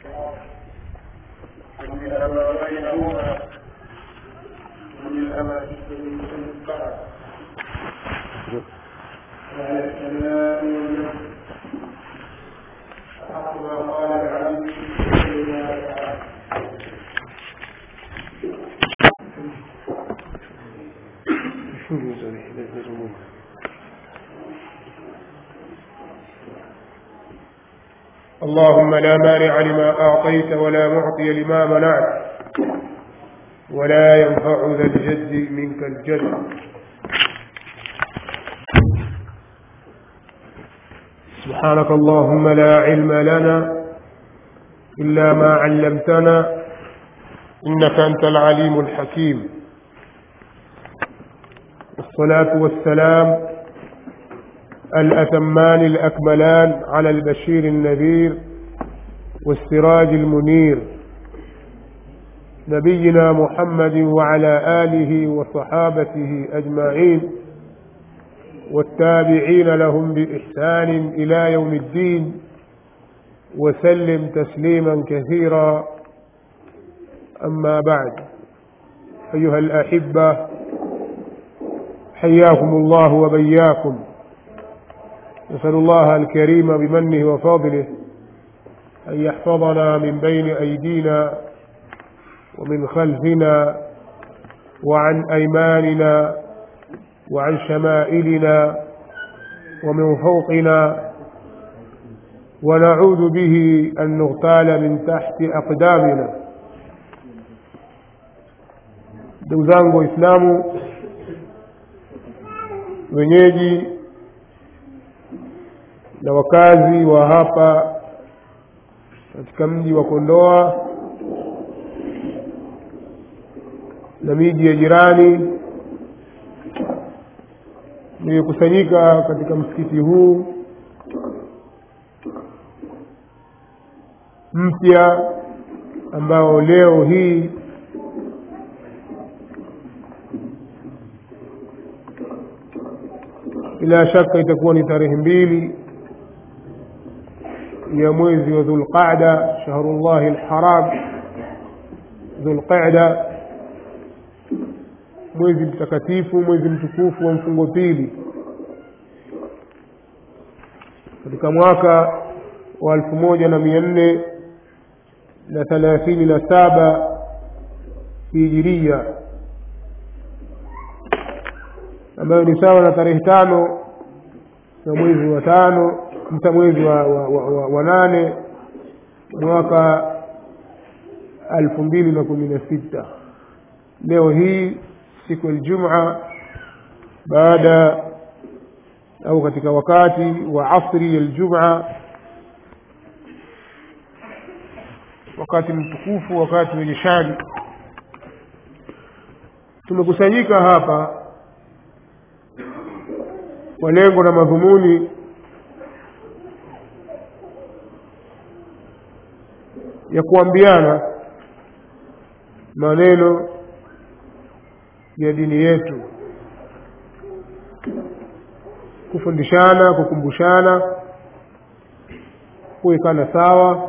ومن ما بينهما ومن ما تستمتع وعلى السلام والنصر أحق ما قال العبد لله تعالى اللهم لا مانع لما أعطيت ولا معطي لما منعت ولا ينفع ذا الجد منك الجد سبحانك اللهم لا علم لنا إلا ما علمتنا إنك أنت العليم الحكيم والصلاة والسلام الأتمان الأكملان على البشير النذير والسراج المنير نبينا محمد وعلى آله وصحابته أجمعين والتابعين لهم بإحسان إلى يوم الدين وسلم تسليما كثيرا أما بعد أيها الأحبة حياكم الله وبياكم نسأل الله الكريم بمنه وفضله أن يحفظنا من بين أيدينا ومن خلفنا وعن أيماننا وعن شمائلنا ومن فوقنا ونعوذ به أن نغتال من تحت أقدامنا ndugu zangu waislamu wenyeji na wakazi wa hapa katika mji wa kondoa na miji ya jirani nimekusanyika katika msikiti huu mpya ambao leo hii bila shaka itakuwa ni tarehe mbili ya mwezi wa dhulqada shahrullahi lharam dhulqada mwezi mtakatifu mwezi mtukufu wa mfungo pili katika mwaka wa elfu moja na mia nne na thalathini na saba hijiria ambayo ni sawa na tarehe tano ya mwezi wa tano mta mwezi wa, wa, wa, wa, wa nane mwaka elfu mbili na kumi na sita leo hii siku ya Ijumaa baada au katika wakati wa asri ya Ijumaa wakati mtukufu wakati wenye shani tumekusanyika hapa kwa lengo na madhumuni ya kuambiana maneno ya dini yetu kufundishana kukumbushana kuwekana sawa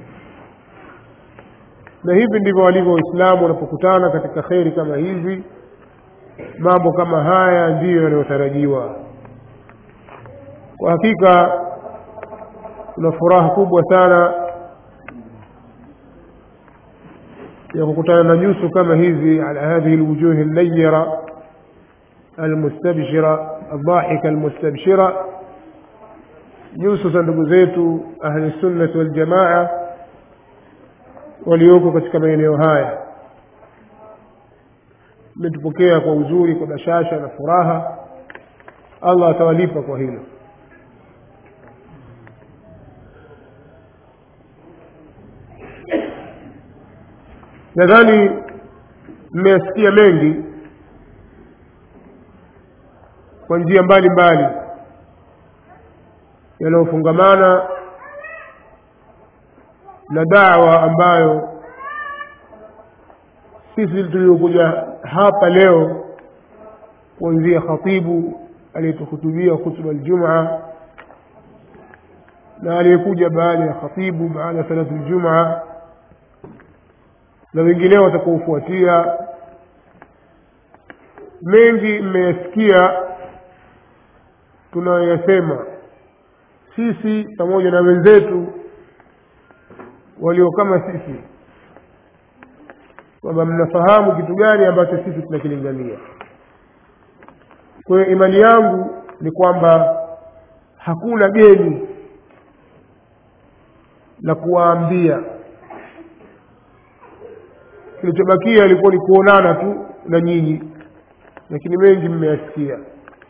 na hivi ndivyo walivyo waislamu wanapokutana katika kheri kama hizi mambo kama haya ndiyo yanayotarajiwa kwa hakika tuna furaha kubwa sana ya kukutana na nyuso kama hizi ala hadhihi lwujuhi lnayira almustabshira aldhahika almustabshira nyuso za ndugu zetu ahli sunnati waljamaa walioko katika maeneo haya mmetupokea kwa uzuri kwa bashasha na furaha allah atawalipa kwa hilo nadhani mmeyasikia mengi kwa njia mbalimbali yanayofungamana na dawa ambayo sisi tuliokuja hapa leo kuanzia khatibu aliyetuhutubia hutuba aljumaa na aliyekuja baada ya khatibu baada ya salatu ljumaa na wengineo watakaofuatia mengi mmeyasikia tunayoyasema sisi pamoja na wenzetu walio kama sisi kwamba mnafahamu kitu gani ambacho sisi tunakilingania kwa hiyo imani yangu ni kwamba hakuna geni la kuwaambia kilichobakia ilikuwa ni kuonana tu na nyinyi lakini mengi mmeyasikia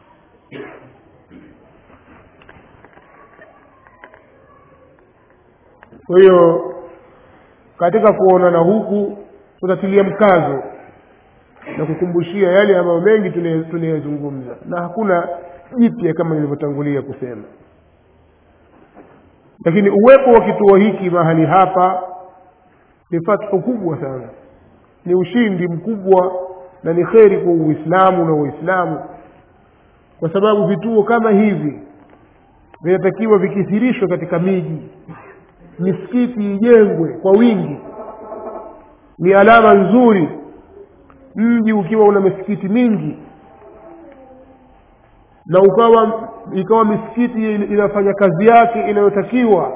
kwa hiyo katika kuonana huku tutatilia mkazo na kukumbushia yale ambayo mengi tunayazungumza na hakuna jipya kama nilivyotangulia kusema lakini uwepo wa kituo hiki mahali hapa ni fathu kubwa sana ni ushindi mkubwa na ni kheri kwa uislamu na waislamu kwa sababu vituo kama hivi vinatakiwa vikithirishwe katika miji misikiti ijengwe kwa wingi ni alama nzuri mji ukiwa una misikiti mingi na ukawa ikawa misikiti inafanya kazi yake inayotakiwa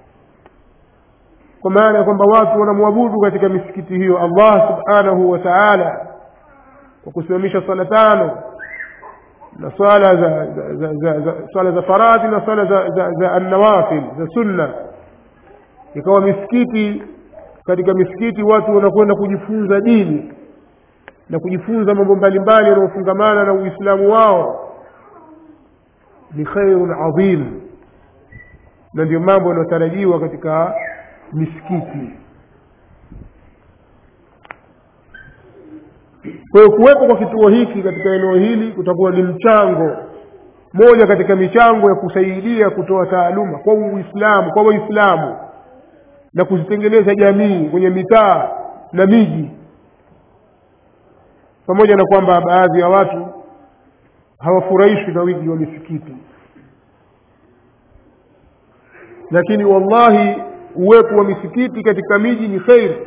kwa maana ya kwamba watu wanamwabudu katika misikiti hiyo allah subhanahu wa taala kwa kusimamisha swala tano na swala za, za, za, za, za swala za faradhi na swala za, za, za annawafil za sunna ikawa misikiti katika misikiti watu wanakwenda kujifunza dini na kujifunza mambo mbalimbali yanayofungamana na uislamu wao ni khairun adhim na ndio mambo yanayotarajiwa katika misikiti kwa hiyo kuwepo kwa kituo hiki katika eneo hili kutakuwa ni mchango moja katika michango ya kusaidia kutoa taaluma kwa uislamu kwa waislamu na kuzitengeneza jamii kwenye mitaa na miji pamoja na kwamba baadhi ya watu hawafurahishwi na wingi wa misikiti lakini wallahi uwepo wa misikiti katika miji ni kheri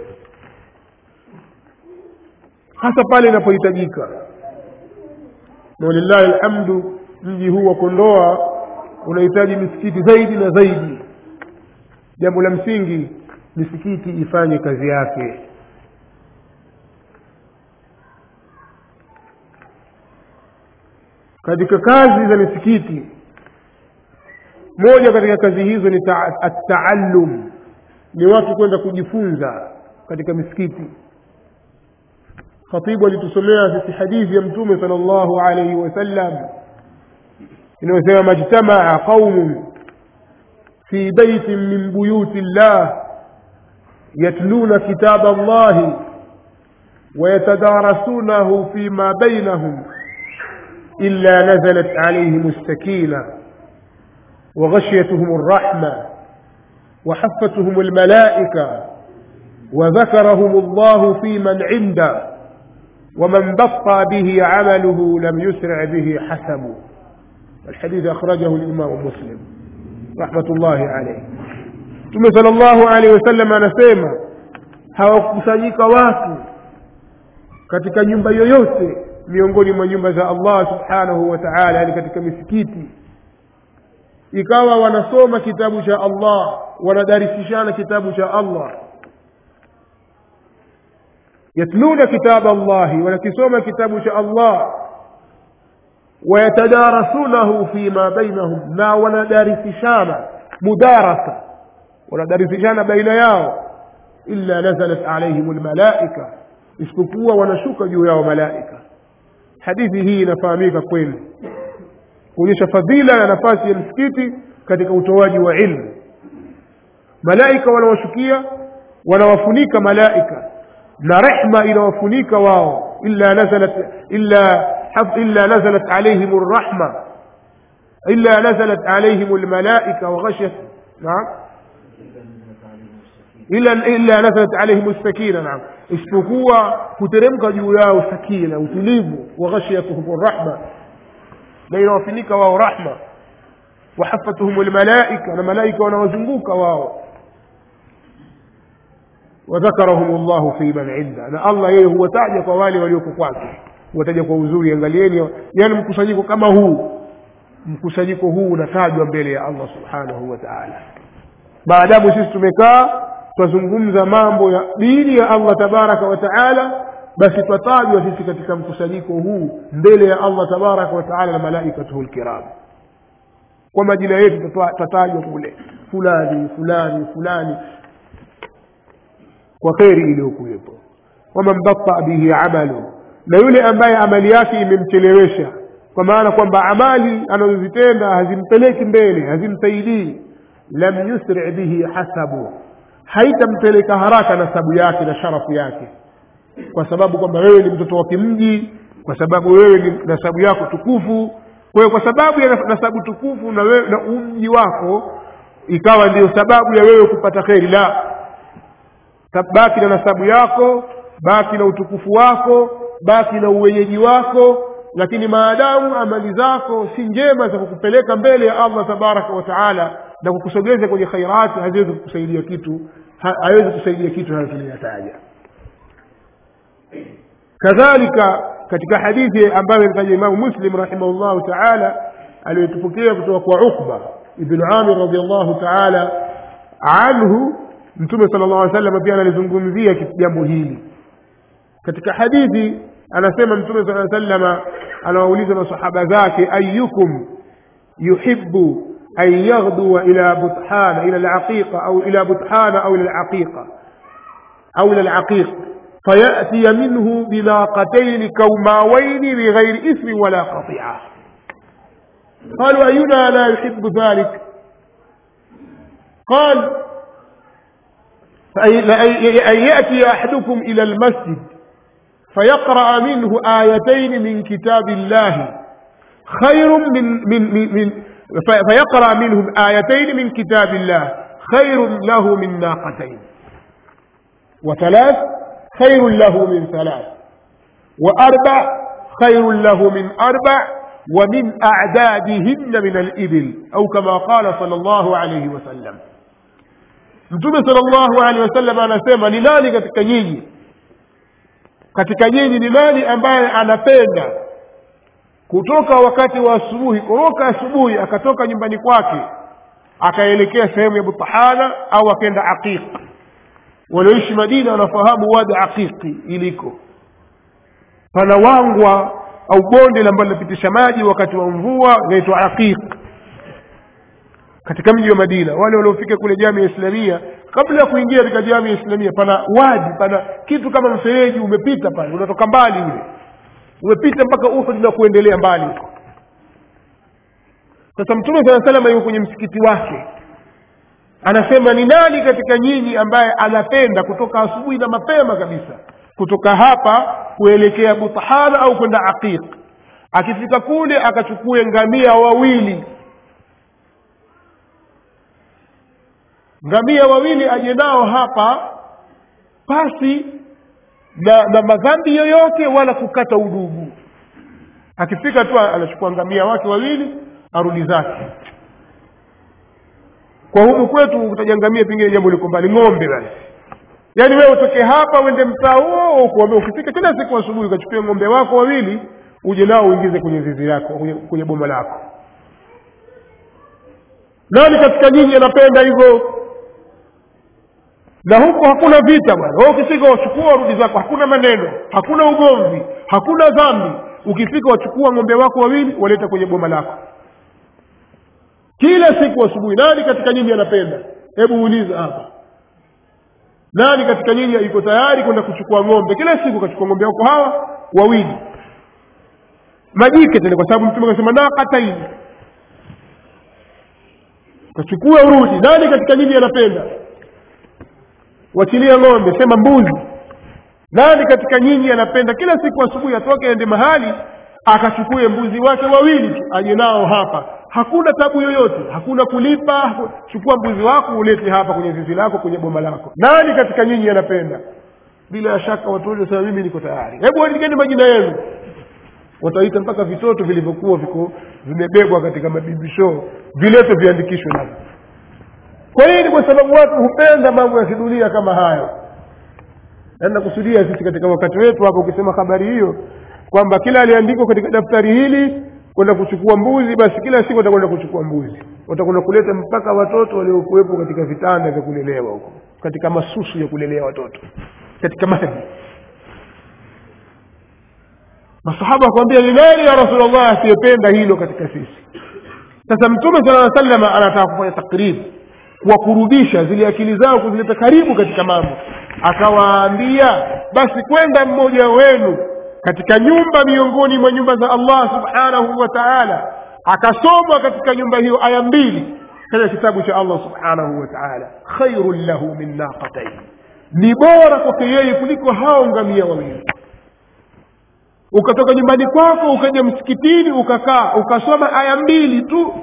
hasa pale inapohitajika na walillahi alhamdu mji huu wa kondoa unahitaji misikiti zaidi na zaidi jambo la msingi misikiti ifanye kazi yake katika kazi za misikiti moja katika kazi hizo ni ataallum ni watu kwenda kujifunza katika misikiti khatibu alitusomea sisi hadithi ya mtume sal llahu alaihi wasallam inayosema majtamaa qaumun في بيت من بيوت الله يتلون كتاب الله ويتدارسونه فيما بينهم إلا نزلت عليهم السكينة وغشيتهم الرحمة وحفتهم الملائكة وذكرهم الله في من عنده ومن بطى به عمله لم يسرع به حسبه الحديث أخرجه الإمام مسلم rahmatullahi alayhi mtume sala llahu alehi wasallam anasema hawakusanyika watu katika nyumba yoyote miongoni mwa nyumba za allah subhanahu wa taala yani katika misikiti ikawa wanasoma kitabu cha allah wanadarisishana kitabu cha allah yatluna kitaba allahi wanakisoma kitabu cha allah ويتدارسونه فيما بينهم نا وندارسشانا مدارسة وندارسشانا بين ياو إلا نزلت عليهم الملائكة isipokuwa wanashuka juu yao malaika hadithi hii inafahamika kweli kuonyesha fadhila na nafasi ya msikiti katika utoaji wa ilmu malaika wanawashukia wanawafunika malaika na rehma inawafunika wao illa nazalat illa إلا نزلت عليهم الرحمة إلا نزلت عليهم الملائكة وغشت نعم إلا إلا نزلت عليهم السكينة نعم isipokuwa kuteremka juu yao sakina utulivu wa ghashiyatuhum rahma na inawafinika wao rahma wahafathum lmalaika na malaika wanawazunguka wao wadhakarahum llahu fi man inda na allah yeye huwataja kwa wale walioko kwake huwataja kwa uzuri angalieni yani mkusanyiko kama huu mkusanyiko huu unatajwa mbele ya allah subhanahu wa taala maadamu sisi tumekaa twazungumza mambo ya dini ya allah tabaraka wa taala basi twatajwa sisi katika mkusanyiko huu mbele ya allah tabaraka wa taala na malaikatuhu lkiram kwa majina yetu twatajwa kule fulani fulani fulani kwa kheri iliyokuwepo waman bataa bihi amalu na yule ambaye amali yake imemchelewesha kwa maana kwamba amali anazozitenda hazimpeleki mbele hazimsaidii lam yusri bihi hasabu haitampeleka haraka nasabu yake na sharafu yake kwa sababu kwamba wewe ni mtoto wa kimji kwa sababu wewe ni nasabu yako tukufu kwa hiyo kwa sababu ya nasabu tukufu na, wewe, na umji wako ikawa ndiyo sababu ya wewe kupata kheri la baki na nasabu yako baki na utukufu wako baki na uwenyeji wako lakini maadamu amali zako si njema za kukupeleka mbele ya allah tabaraka wa taala na kukusogeza kwenye khairati haziwezi kukusaidia kitu hawezi kusaidia kitu hayo tuliyataja kadhalika katika hadithi ambayo imetaja imamu muslim rahimahullahu taala aliyotupokea kutoka kwa uqba ibnu amir radiallahu taala anhu mtume sala llah alih sallam pia analizungumzia jambo hili katika hadithi anasema mtume saa salama anawauliza masahaba zake ayukum yuhibu an yaghdua ila buthana ila laqiqa au ila buthana au ila laqiqa au ila laqiq فيأتي منه بناقتين كوماوين بغير إثم ولا قطيعة قالوا أينا لا يحب ذلك قال أن يأتي أحدكم إلى المسجد فيقرأ منه آيتين من كتاب الله خير من من من, من فيقرأ منهم آيتين من كتاب الله خير له من ناقتين وثلاث خير له من ثلاث وأربع خير له من أربع ومن أعدادهن من الإبل أو كما قال صلى الله عليه وسلم mtume salllahu alehi wasallam anasema ni nani katika nyinyi katika nyinyi ni nani ambaye anapenda kutoka wakati wa asubuhi kutoka asubuhi akatoka nyumbani kwake akaelekea sehemu ya butahana au akaenda aqiq walioishi madina wanafahamu wadi aqiqi iliko pana wangwa au bonde ambalo linapitisha maji wakati wa mvua inaitwa aqiq katika mji wa madina wale waliofika kule jamii ya islamia kabla ya kuingia katika jamii ya islamia pana wadi pana kitu kama mfereji umepita pale unatoka mbali ule umepita mpaka uhud na kuendelea mbali huko sasa mtume saa salama yuko kwenye msikiti wake anasema ni nani katika nyinyi ambaye anapenda kutoka asubuhi na mapema kabisa kutoka hapa kuelekea butahana au kwenda aqiq akifika kule akachukue ngamia wawili ngamia wawili aje nao hapa pasi na, na madhambi yoyote wala kukata udugu akifika tu anachukua ngamia wake wawili arudi zake kwa huku kwetu utaja ngamia pengine jambo liko mbali ng'ombe basi yaani wewe utoke hapa uende mtaa huo ukuambia ukifika kila siku asubuhi ukachukua ng'ombe wako wawili uje nao uingize kwenye zizi lako kwenye, kwenye boma lako nani katika nyinyi anapenda hivyo na huko hakuna vita bwana wewe ukifika wachukua warudi zako hakuna maneno hakuna ugomvi hakuna dhambi ukifika wachukua ng'ombe wako wawili waleta kwenye boma lako kila siku asubuhi nani katika nyinyi anapenda hebu uliza hapa nani katika nyinyi yuko tayari kwenda kuchukua ng'ombe kila siku kachukua ng'ombe wako hawa wawili majike tena kwa sababu mtume akasema naqataini kachukua urudi nani katika nyinyi anapenda wachilia ng'ombe sema mbuzi nani katika nyinyi anapenda kila siku asubuhi atoke aende mahali akachukue mbuzi wake wawili tu aje nao hapa hakuna tabu yoyote hakuna kulipa chukua mbuzi wako ulete hapa kwenye zizi lako kwenye boma lako nani katika nyinyi anapenda bila shaka watu wote sema mimi niko tayari hebu andikeni majina yenu wataita mpaka vitoto vilivyokuwa viko vimebebwa katika mabibi show vileto viandikishwe navyo kwa nini kwa sababu watu hupenda mambo ya kidunia kama hayo na nakusudia sisi katika wakati wetu hapo ukisema habari hiyo kwamba kila aliandikwa katika daftari hili kwenda kuchukua mbuzi basi kila siku watakwenda kuchukua mbuzi watakwenda kuleta mpaka watoto waliokuwepo katika vitanda vya kulelewa huko katika masusu ya kulelea watoto katika maji masahaba wakamwambia ni nani ya rasulllah asiyependa hilo katika sisi sasa mtume sala aa salama anataka kufanya takrib kuwakurubisha zile akili zao kuzileta karibu katika mambo akawaambia basi kwenda mmoja wenu katika nyumba miongoni mwa nyumba za allah subhanahu wa taala akasomwa katika nyumba hiyo aya mbili katika kitabu cha allah subhanahu wa taala khairun lahu min naqatain ni bora kwake yeye kuliko hao ngamia wawili ukatoka nyumbani kwako ukaja msikitini ukakaa ukasoma aya mbili tu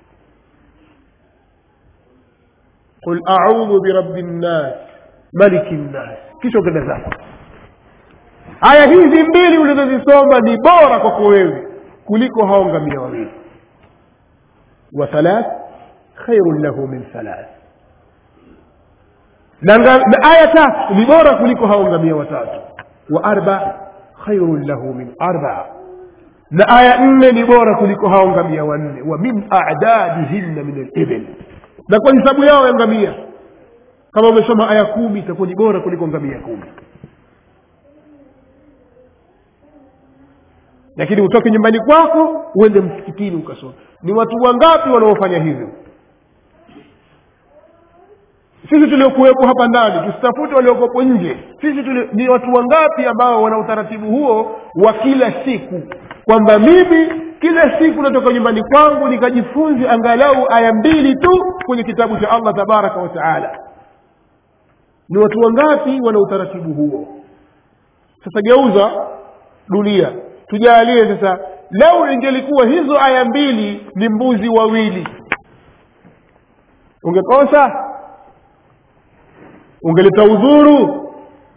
qul audhu birabi nnas maliki nnas kisha ukenda zako aya hizi mbili ulizozisoma ni bora kwako wewe kuliko hao ngamia wawili wa thalath khairun lahu min thalath na aya tatu ni bora kuliko hao ngamia watatu wa arba khairun lahu min arba na aya nne ni bora kuliko hao ngamia wanne wa min adadihinna min alibil na kwa hisabu yao ya ngamia kama umesoma aya kumi itakuwa ni bora kuliko ngamia kumi lakini utoke nyumbani kwako uende msikitini ukasoma ni watu wangapi wanaofanya hivyo sisi tuliokuwepo hapa ndani tusitafute waliokopo nje sisi tuli, ni watu wangapi ambao wana utaratibu huo wa kila siku kwamba mimi kila siku natoka nyumbani kwangu nikajifunze angalau aya mbili tu kwenye kitabu cha allah tabaraka wa taala ni watu wangapi wana utaratibu huo sasa geuza dunia tujalie sasa lau ingelikuwa hizo aya mbili ni mbuzi wawili ungekosa ungeleta udhuru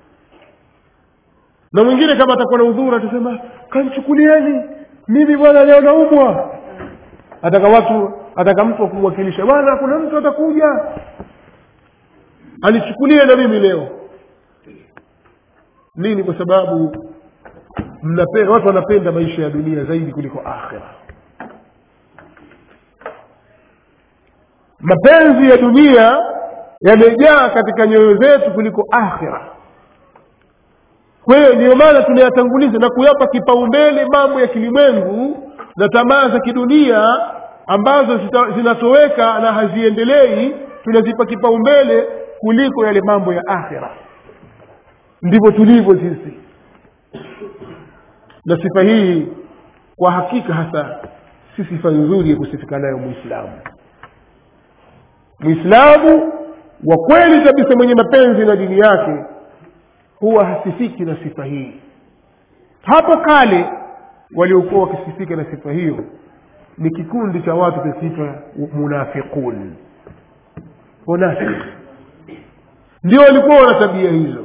na mwingine kama atakuwa na udhuru atasema kanchukulieni mimi bwana leo naumwa ataka watu ataka mtu akumwakilisha bwana kuna mtu atakuja anichukulie na mimi leo nini kwa sababu mnapenda watu wanapenda maisha ya dunia zaidi kuliko akhira mapenzi ya dunia yamejaa katika nyoyo zetu kuliko akhira kwa hiyo ndiyo maana tunayatanguliza na kuyapa kipaumbele mambo ya kilimwengu na tamaa za kidunia ambazo zinatoweka na haziendelei tunazipa kipaumbele kuliko yale mambo ya akhira ndivyo tulivyo sisi na sifa hii kwa hakika hasa si sifa nzuri ya kusifika nayo mwislamu mwislamu wa kweli kabisa mwenye mapenzi na dini yake huwa hasifiki na sifa hii hapo kale waliokuwa wakisifika na sifa hiyo ni kikundi cha watu kisifa munafiqun wanafiki ndio walikuwa wana tabia hizo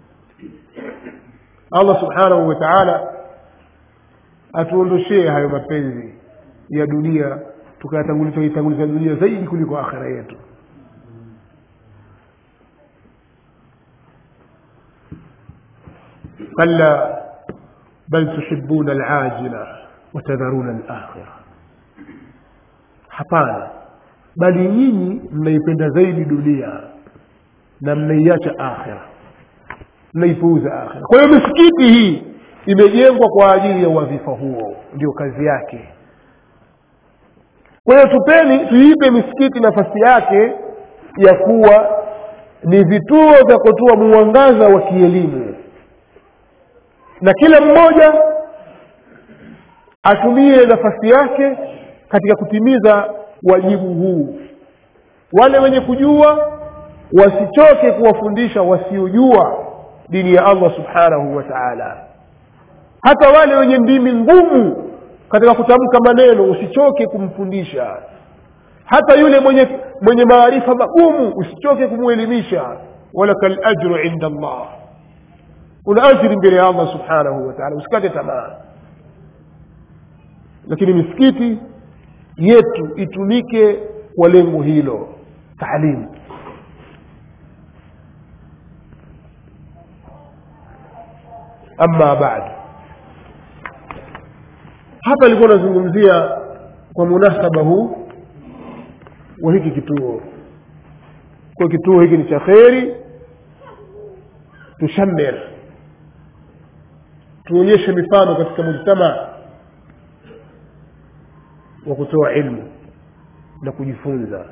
allah subhanahu wa taala atuondoshee hayo mapenzi ya dunia tukayatanguliza dunia zaidi kuliko akhira yetu كلا بل تحبون العاجلة وتذرون الآخرة hapana bali nyinyi mnaipenda zaidi dunia na mnaiacha akhira mnaipuuza akhira kwa hiyo misikiti hii imejengwa kwa ajili ya wadhifa huo ndio kazi yake kwa hiyo tupeni tuipe misikiti nafasi yake ya kuwa ni vituo vya kutoa mwangaza wa kielimu na kila mmoja atumie nafasi yake katika kutimiza wajibu huu wale wenye kujua wasichoke kuwafundisha wasiojua dini ya allah subhanahu wa taala hata wale wenye ndimi ngumu katika kutamka maneno usichoke kumfundisha hata yule mwenye mwenye maarifa magumu usichoke kumwelimisha walaka lajru inda allah una ajiri mbele ya allah subhanahu wa taala usikate tamaa lakini misikiti yetu itumike kwa lengo hilo taalimu ama baad hapa ilikuwa nazungumzia kwa munasaba huu wa hiki kituo kwa kituo hiki ni cha kheri tushamir tuonyeshe mifano katika mujtamaa wa kutoa ilmu na kujifunza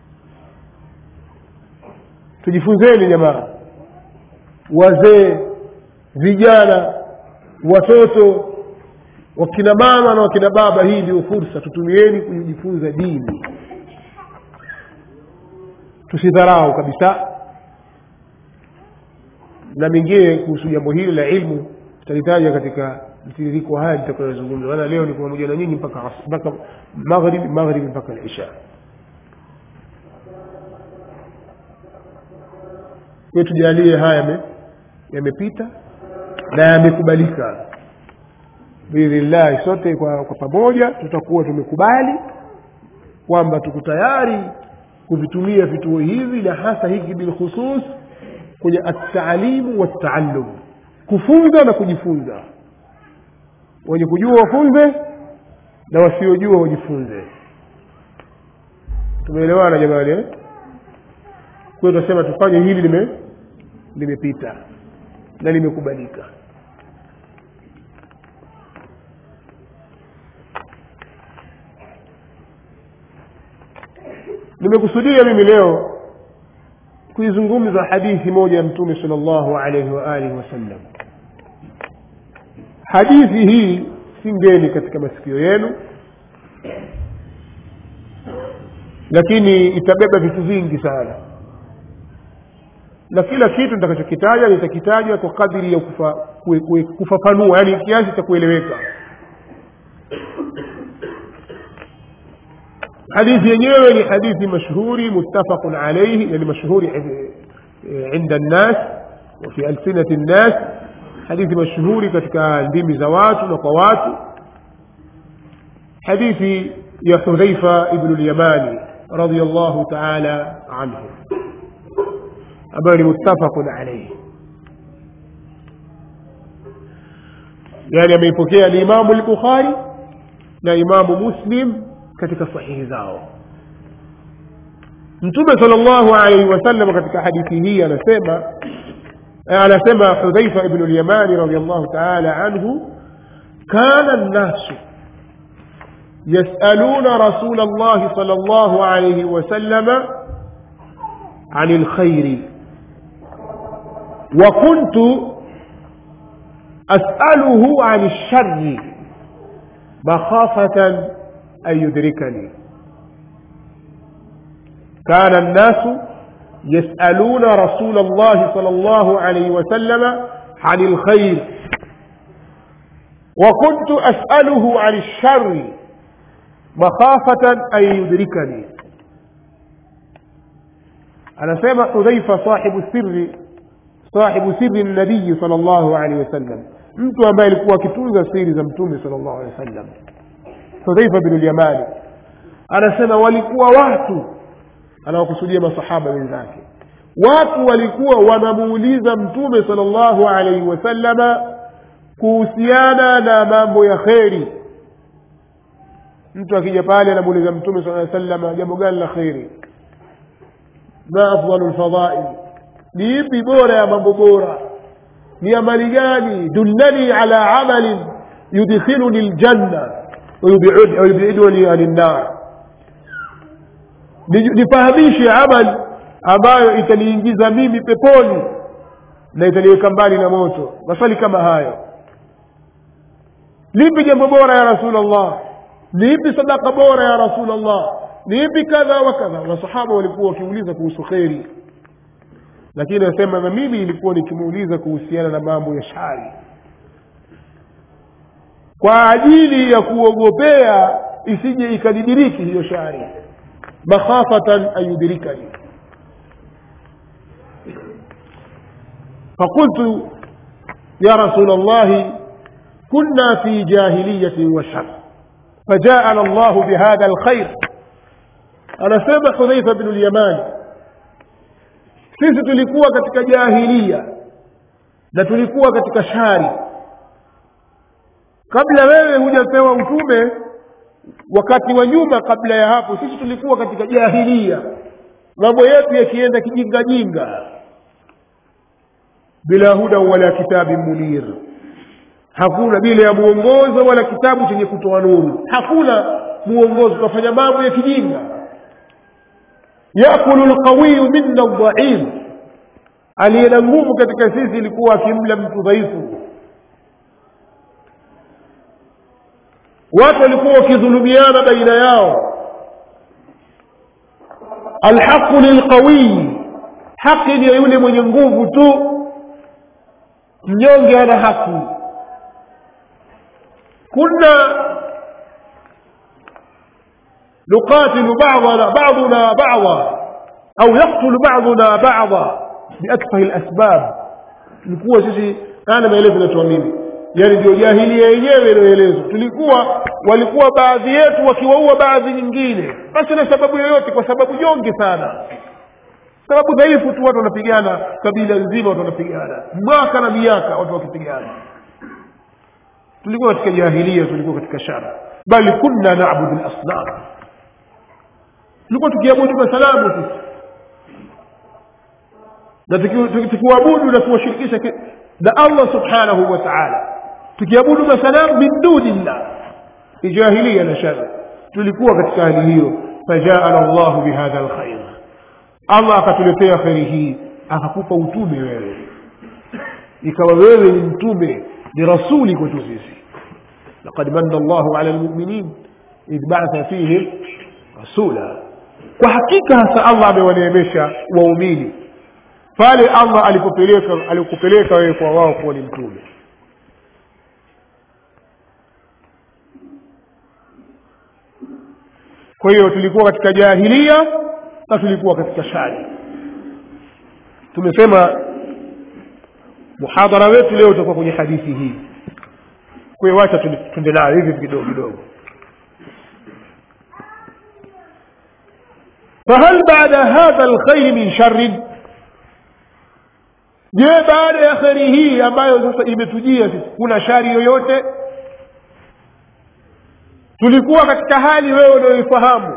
tujifunzeni jamaa wazee vijana watoto wakina mama na wakina baba hii ndio fursa tutumieni kujifunza dini tusidharau kabisa na mengine kuhusu jambo hili la ilmu tutalitaja katika mtiririko haya nitakayozungumza maana leo ni pamoja na nyinyi mpaka as- mpaka maghribi maghribi mpaka lisha kwa tujalie haya yame- yamepita na yamekubalika biidhnillahi sote kwa, kwa pamoja tutakuwa tumekubali kwamba tuko tayari kuvitumia vituo hivi na hasa hiki bilkhusus kwenye ataalimu wataallum kufunza na kujifunza wenye kujua wafunze na wasiojua wajifunze tumeelewana jamani eh? kwa hiyo tunasema tufanye hili lime limepita na limekubalika nimekusudia mimi leo kuizungumza hadithi moja ya mtume sal llahu alaihi wa alihi wasallam hadithi hii si ngeni katika masikio yenu lakini itabeba vitu vingi sana na kila kitu nitakachokitaja nitakitaja kwa kadiri ya kufa, kue, kue, kufafanua yani kiasi cha kueleweka hadithi yenyewe ni hadithi mashhuri muttafaqun alayhi yani mashhuri inda nnas wafi alsinati nnas hadithi mashhuri katika ndimi za watu na kwa watu hadithi ya hudhaifa ibnu lyamani radiallahu taala anhu ambayo ni muttafaqun alayhi yani ameipokea alimamu lbukhari na imamu muslim katika sahihi zao mtume sal llahu alaihi wasallam katika hadithi hii anasema anasema hudhaifa ibnu lyamani radiallahu taala anhu kana nnasu yasaluna rasula llahi sal llahu alaihi wasallama عن الخير وكنت أسأله عن الشر مخافة أن يدركني كان الناس يسألون رسول الله صلى الله عليه وسلم عن الخير وكنت أسأله عن الشر مخافة أن يدركني anasema hudhaifa sahibu sirri sahibu sirri nabii sal llahu alehi wasallam mtu ambaye alikuwa akitunza siri za mtume sal llahu alehi wasallam hudhaifa binu lyamani anasema walikuwa watu anawakusudia masahaba wenzake watu walikuwa wanamuuliza mtume sal llahu alaihi wasallama kuhusiana na mambo ya kheri mtu akija pale anamuuliza mtume sala salama jambo gani la kheri ma afdalu lfadhail ni ipi bora ya mambo bora ni amali gani dullani ala amalin yudkhiluni ljanna wayubiduni ani nnar nifahamishe amali ambayo itaniingiza mimi peponi na itaniweka mbali na moto maswali kama hayo lipi jambo bora ya rasulllah ni ipi sadaka bora ya rasulllah ni ipi kadha wa kadha masahaba walikuwa wakiuliza kuhusu kheri lakini anasema na mimi ilikuwa nikimuuliza kuhusiana na mambo ya shari kwa ajili ya kuogopea isije ikanidiriki hiyo shari makhafatan an yudrikani فقلت يا رسول الله كنا في جاهلية وشر fajaana llahu bihadha lkhair anasema hudhaifa bnu lyamani sisi tulikuwa katika jahilia na tulikuwa katika shari kabla wewe hujapewa utume wakati wa nyuma kabla ya hapo sisi tulikuwa katika jahilia mambo yetu yakienda kijingajinga bila huda wala kitabi munir hakuna bila ya mwongozo wala kitabu chenye kutoa nuru hakuna mwongozo tunafanya mambo ya kijinga yakulu lqawiyu minna dhaif aliye na nguvu katika sisi ilikuwa akimla mtu dhaifu watu walikuwa wakidhulumiana baina yao alhaqu lilqawiyi haki ni ya yule mwenye nguvu tu mnyonge ana haki كنا نقاتل بعضنا بعضنا بعضا أو يقتل بعضنا بعضا بأكفه الأسباب tulikuwa sisi ana maelezo natoa mimi yaani ndio jahilia yenyewe inayoelezwa tulikuwa walikuwa baadhi yetu wakiwaua baadhi nyingine basi na sababu yoyote kwa sababu nyonge sana sababu dhaifu tu watu wanapigana kabila nzima watu wanapigana mwaka na miaka watu wakipigana tulikuwa katika jahilia tulikuwa katika shara bali kunna nabudu lasnam tulikuwa tukiabudu masalamu sisi na tukiwabudu na kuwashirikisha na allah subhanahu wa taala tukiabudu masalamu min dunillah ni jahilia na shara tulikuwa katika hali hiyo fajaana llahu bihadha lkhair allah akatuletea kheri hii akakupa utume wewe ikawa wewe ni mtume ni rasuli kwetu sisi laqad manna llahu ala lmuminin idh batha fihim rasula kwa hakika hasa allah amewaneemesha waumini pale allah alipopeleka alikupeleka wewe kwa wao kuwa ni mtume kwa hiyo tulikuwa katika jahilia na tulikuwa katika shari tumesema muhadhara wetu leo utakuwa kwenye hadithi hii kwa hiyo wacha tuende nayo hivi kidogo kidogo fahal baada hadha lkhairi min sharin je baada ya kheri hii ambayo sasa imetujia sisi kuna shari yoyote tulikuwa katika hali wewe unayoifahamu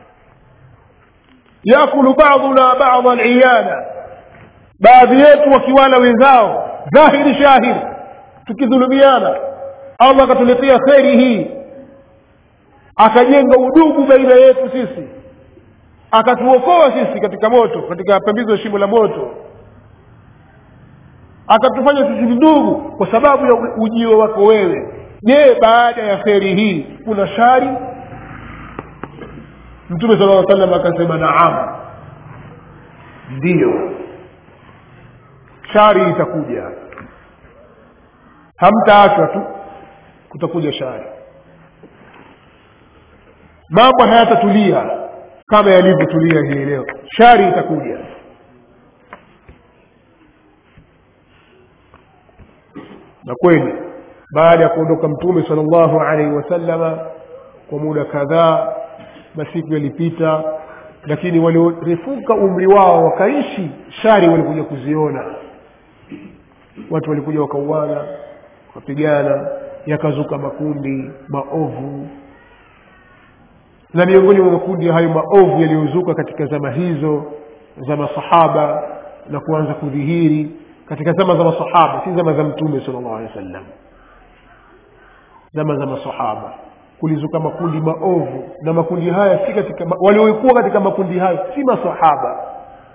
yakulu baduna bada liyana baadhi yetu wakiwala wenzao dhahiri shahiri tukidhulumiana allah akatuletea kheri hii akajenga udugu baina yetu sisi akatuokoa sisi katika moto katika pembizo ya shimo la moto akatufanya sisi ndugu kwa sababu ya ujio wako wewe je baada ya kheri hii kuna shari mtume sala llaw salam akasema naam ndiyo shari itakuja hamtaachwa tu kutakuja shari mambo hayatatulia kama yalivyotulia hii leo shari itakuja na kweli baada ya kuondoka mtume sala llahu alaihi wasallama kwa muda kadhaa masiku yalipita lakini waliorefuka umri wao wakaishi shari walikuja kuziona watu walikuja wakauana wakapigana yakazuka makundi maovu na miongoni mwa makundi hayo maovu yaliyozuka katika zama hizo za masahaba na kuanza kudhihiri katika zama za masahaba si zama za mtume sala llahu alehi wa sallam zama za masahaba kulizuka makundi maovu na makundi haya si katika waliokuwa katika makundi hayo si masahaba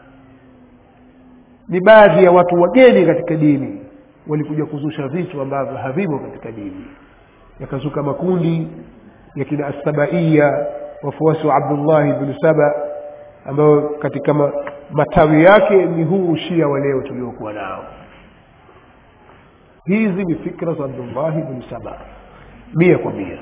ni baadhi ya watu wageni katika dini walikuja kuzusha vitu ambavyo havimo katika dini yakazuka makundi ya kina assabaiya wafuasi wa abdullahi bnu saba ambayo katika ma, matawi yake ni huu ushia wa leo tuliokuwa nao hizi ni fikra za abdullahi bnu saba mia kwa mia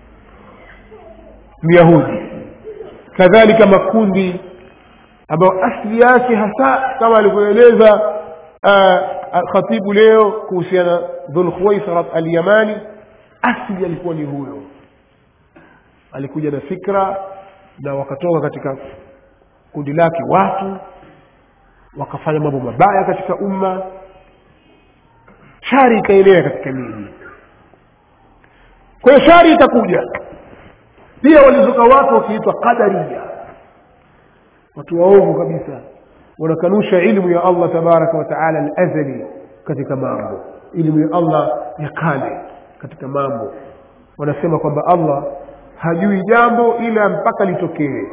myahudi kadhalika makundi ambayo asli yake hasa kama alivyoeleza khatibu leo kuhusiana dhulkhuwaisarat alyamani asli alikuwa ni huyo alikuja na fikra na wakatoka katika kundi lake watu wakafanya mambo mabaya katika umma shari ikaenea katika miji kwa hiyo shari itakuja pia walizuka watu wakiitwa qadaria watu waovu kabisa wanakanusha ilmu ya allah tabaraka wataala alazali katika mambo ilmu ya allah ya kale katika mambo wanasema kwamba allah hajui jambo ila mpaka litokee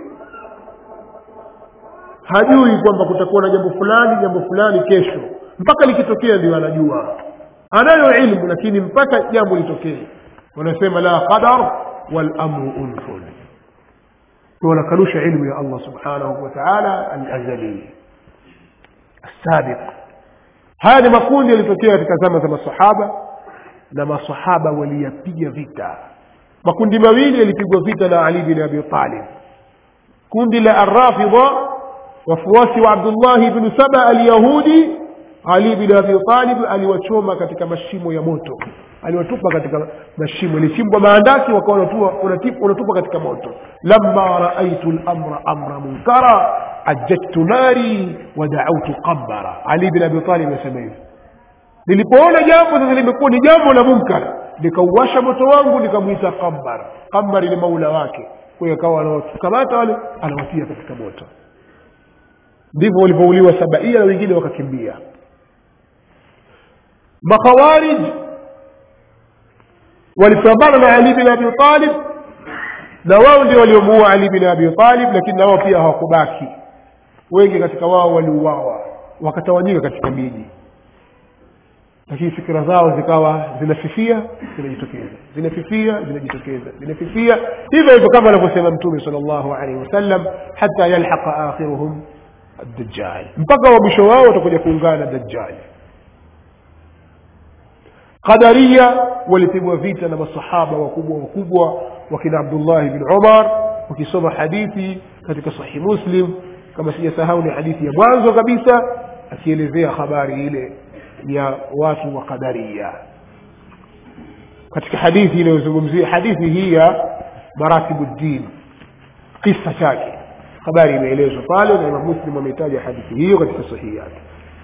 hajui kwamba kutakuwa na jambo fulani jambo fulani kesho mpaka likitokea ndio anajua anayo ilmu lakini mpaka jambo litokee wanasema la qadar walamru unfun wanakanusha ilmu ya allah subhanahu wa taala alazali السابق haya ni makundi yalitokea katika zama za masahaba na masahaba waliyapiga vita makundi mawili yalipigwa vita na ali bin abi talib kundi la arrafidha wafuasi wa abdullahi bnu saba alyahudi ali bin abi talib aliwachoma katika mashimo ya moto aliwatupa katika mashimo ilichimbwa maandaki wakawa wanatupa katika moto lama raaitu lamra amra munkara ajjajtu nari wadautu qambara ali bin abi talib asema hivi nilipoona jambo sasa limekuwa ni jambo la munkar nikauwasha moto wangu nikamwita qambar qambar ni maula wake kwa hiyo akawa anawakamata wale anawatia katika moto ndivyo walivyouliwa sabaia na wengine wakakimbia makhawarij walipambana na ali bin abi talib na wao ndio waliomuua ali bin abi talib lakini na wao pia hawakubaki wengi katika wao waliuawa wakatawanyika katika miji lakini fikira zao zikawa zinafifia zinajitokeza zinafifia zinajitokeza zinafifia hivyo hivyo kama anavyosema mtume sal llahu alaihi wasallam hata yalhaqa akhiruhum الدجال mpaka wa mwisho wao watakuja kuungana na dajjali qadaria walipigwa vita na masahaba wakubwa wakubwa wakina abdullahi bin umar wakisoma hadithi katika sahih muslim kama sijasahau ni hadithi ya mwanzo kabisa akielezea habari ile ya watu wa qadaria katika hadithi inayozungumzia hadithi hii ya maratibu ddin kisa chake habari imeelezwa pale na imam muslim ameitaja hadithi hiyo katika sahihi yake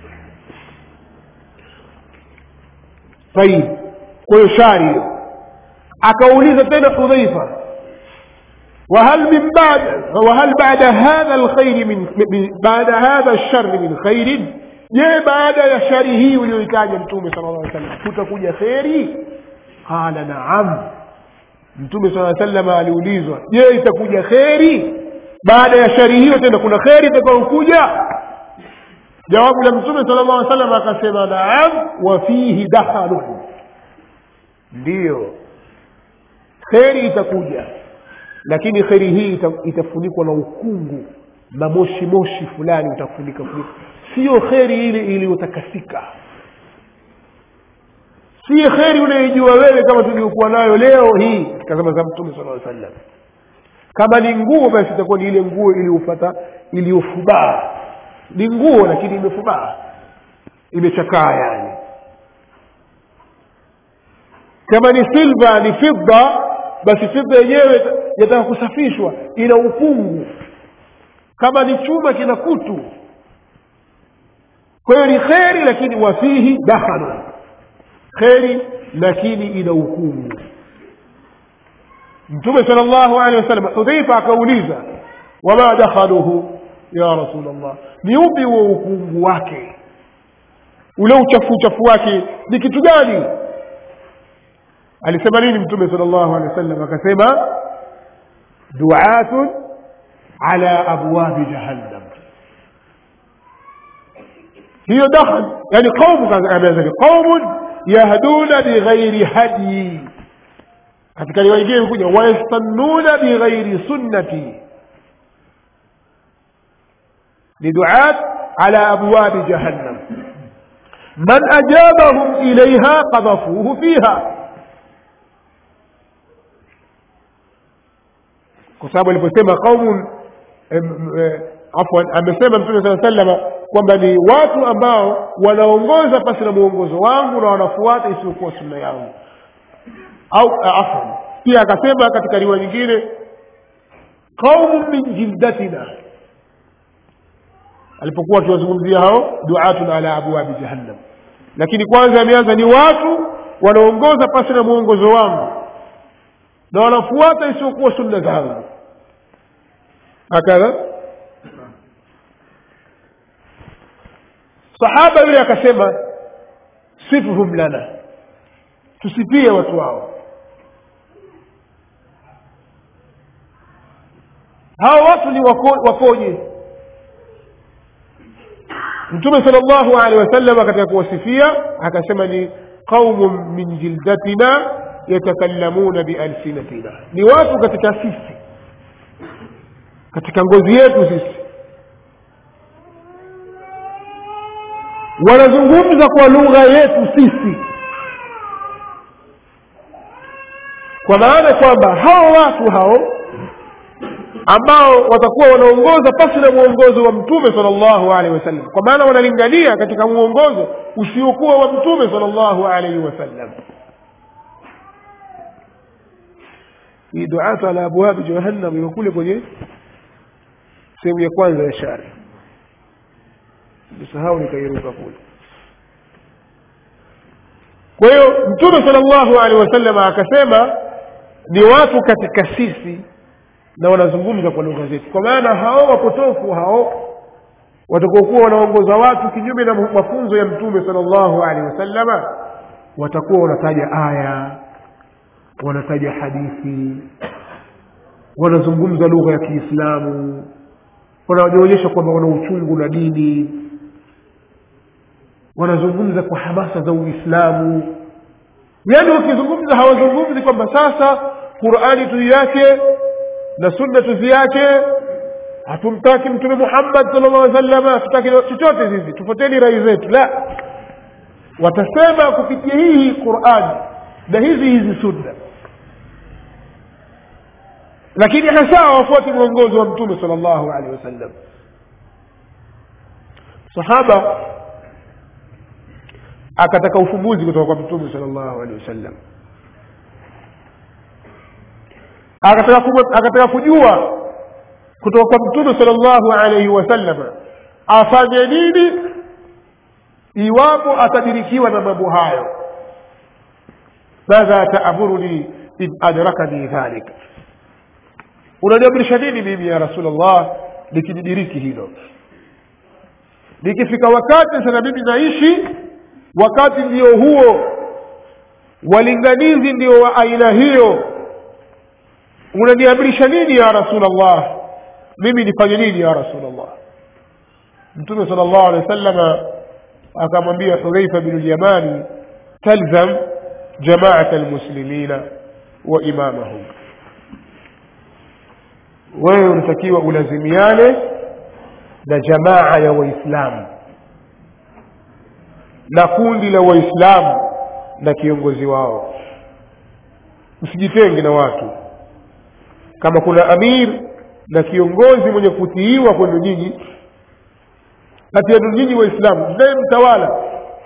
tayib kwa hiyo shari hiyo akauliza tena hudhaifa وهل من بعد وهل بعد هذا الخير من بعد هذا الشر من خير je baada ya shari hii uliyoitaja mtume sala llah sallam kutakuja kheri qala naam mtume saa salama aliulizwa je itakuja kheri baada ya shari hiyo tena kuna kheri itakayokuja jawabu la mtume sala llah salam akasema naam wa fihi dakhalun ndiyo kheri itakuja lakini kheri hii ita, itafunikwa na ukungu na moshi moshi fulani utafunika funika siyo kheri ile iliyotakasika si kheri unaijua wewe kama tuliokuwa nayo leo hii katika zama za mtume sala aa sallam kama ni nguo basi itakuwa ni ile nguo iliyofata iliyofubaa ni nguo lakini imefubaa imechakaa yani kama ni silva ni fidda basi fidda yenyewe yataka kusafishwa ina ukungu kama ni chuma kina kutu kwa hiyo ni kheri lakini wafihi dakhalun kheri lakini ina ukungu mtume sala llahu alehi wasallam hudhaifa akauliza wama dakhaluhu ya rasul llah ni upi huo ukungu wake ule uchafu uchafu wake ni kitu gani alisema nini mtume sala llahu alehi wasallam akasema duatun ala abwabi jahannam hiyo dakhal yani qaumu ameanza qaumun yahduna bighairi hadyi katika riwaya nyingine imekuja wayastannuna bighairi sunnati ni duat ala abwabi jahannam man ajabahum ilaiha qadhafuhu fiha kwa sababu aliposema qaumun afwan amesema mtume saa salama kwamba ni watu ambao wanaongoza pasi na mwongozo wangu na wanafuata isiyokuwa sunna yangu au afwan pia akasema katika riwaya nyingine qaumun min jildatina alipokuwa akiwazungumzia hao duatun ala abwabi jahannam lakini kwanza ameanza ni watu wanaongoza pasi na mwongozo wangu na wanafuata isiyokuwa sunna zangu hakadha sahaba yule akasema sifuhum lana tusipie watu wao hao watu ni wako- wakoje mtume sal llahu alehi wasallam katika kuwasifia akasema ni qaumun min jildatina yatakallamuna bialsinatina ni watu katika sisi katika ngozi yetu sisi wanazungumza kwa lugha yetu sisi kwa maana kwamba hao watu hao ambao watakuwa wanaongoza pasi na mwongozo wa mtume sal llahu alehi wasallam kwa maana wanalingania katika mwongozo usiokuwa wa mtume sal llahu alaihi wasallam hii duatu ala abwabi jahannam iko kule kwenye sehemu ya kwanza ya shari nisahau nikairuka kule kwa hiyo mtume sal llahu alehi wasallam akasema ni watu katika sisi na wanazungumza kwa lugha zetu kwa maana hao wapotofu hao watakaokuwa wanaongoza watu kinyume na mafunzo ya mtume sal llahu alehi wasallama watakuwa wanataja aya wanataja hadithi wanazungumza lugha ya kiislamu wanaonyesha kwamba wana uchungu na dini wanazungumza kwa hamasa za uislamu yaani wakizungumza hawazungumzi kwamba sasa qurani tuiache na sunna tuziache hatumtaki mtume muhammad sal llah salama hatutaki chochote sisi tufoteni rai zetu la watasema kupitia hii hii qurani na hizi hizi sunna lakini hasa hawafuati mwongozo wa mtume sal llahu alehi wasallam sahaba akataka ufumbuzi kutoka kwa mtume sal llahu alehi wasallam akataka ku- akataka kujua kutoka kwa mtume sal llahu alaihi wasallam afanye nini iwapo atadirikiwa na mambo hayo madha taamuruni in adrakani dhalika unaniamrisha nini mimi ya rasulllah nikijidiriki hilo nikifika wakati sasa mimi naishi wakati ndio huo walinganizi ndio wa aina hiyo unaniamrisha nini ya rasulllah mimi nifanye nini ya rasulllah mtume sal llahu alehi wa sallama akamwambia hudhaifa binu lyamani talzam jamaata lmuslimina wa imamahum wewe unatakiwa ulazimiane na jamaa ya waislamu na kundi la waislamu na kiongozi wao usijitenge na watu kama kuna amir na kiongozi mwenye kutiiwa kwenu nyinyi kati yenu nyinyi waislamu mnaye mtawala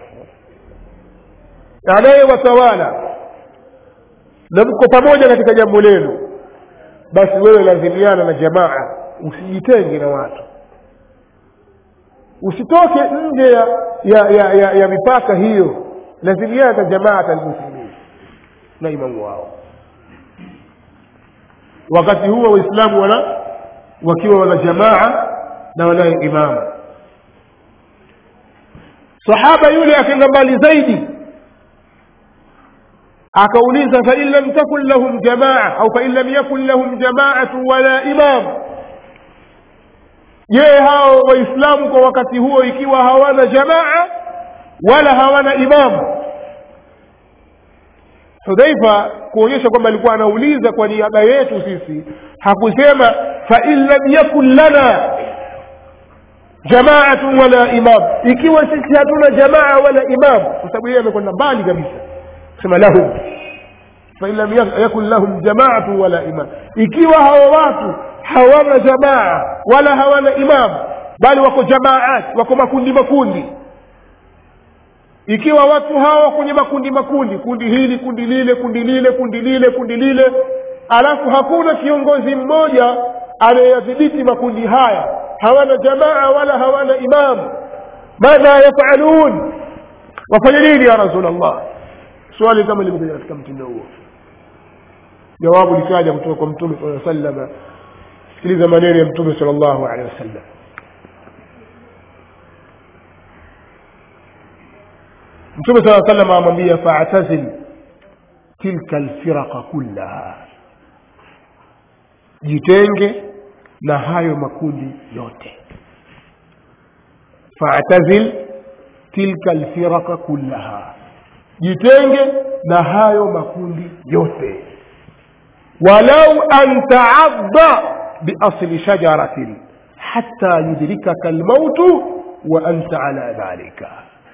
anayewatawala na mko pamoja katika jambo lenu basi wewe lazimiana na jamaa usijitenge na watu usitoke nje ya ya, ya, ya, ya mipaka hiyo lazimiana na jamaata almuslimin na imamu wao wakati huo waislamu wana wakiwa wana jamaa na wanaye imamu sahaba yule akaenda mbali zaidi akauliza fain lam takun lahum jamaa au fain lam yakun lahum jamaatu wala imam je hao waislamu kwa wakati huo ikiwa hawana jamaa wala hawana imamu hudhaifa kuonyesha kwamba alikuwa anauliza kwa niaba yetu sisi hakusema fain lam yakun lana jamaatu wala imam ikiwa sisi hatuna jamaa wala imam kwa sababu yeye amekwenda mbali kabisa sema lahum fain lam yakun lahum jamaatu wala imam ikiwa hawa watu hawana jamaa wala hawana imam bali wako jamaat wako makundi makundi ikiwa watu hawa kwenye makundi makundi kundi hili kundi lile kundi lile kundi lile kundi lile alafu hakuna kiongozi mmoja anayeyadhibiti makundi haya hawana jamaa wala hawana imamu madha yafalun wafanye nini ya rasulllah swali kama limekuja katika mtindo huo jawabu likaja kutoka kwa mtume saa salama sikiliza maneno ya mtume sal llahu alehi wasallam mtume saa salam amwambia faatazil tilka lfiraqa kullaha jitenge na hayo makundi yote faatazil tilka lfiraqa kullaha jitenge na hayo makundi yote walau an taadda biasli shajaratin hatta yudrikaka lmautu wa anta ala dhalika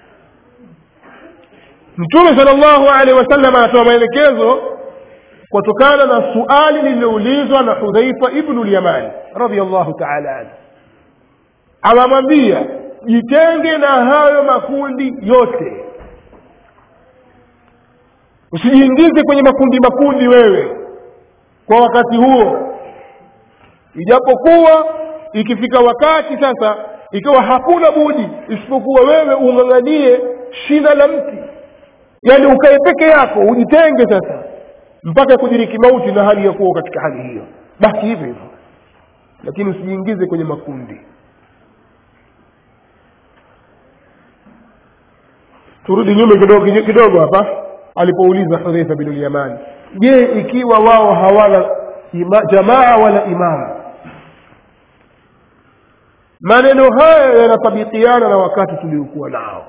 mtume sal llahu alehi wasallam anatoa maelekezo kutokana na suali lililoulizwa na hudhaifa ibnu lyamani radiallahu taala anhu anamwambia jitenge na hayo makundi yote usijiingize kwenye makundi makundi wewe kwa wakati huo ijapokuwa ikifika wakati sasa ikiwa hakuna budi isipokuwa wewe ung'ang'anie shina la mti yaani ukae peke yako ujitenge sasa mpaka kudiriki mauti na hali ya kuwa katika hali hiyo basi hivyo hivyo lakini usijiingize kwenye makundi turudi nyuma kidogo kidogo hapa alipouliza hudhaifa bin lyamani je ikiwa wao hawana ima, jamaa wala imamu maneno haya yanatabikiana na wakati tuliokuwa nao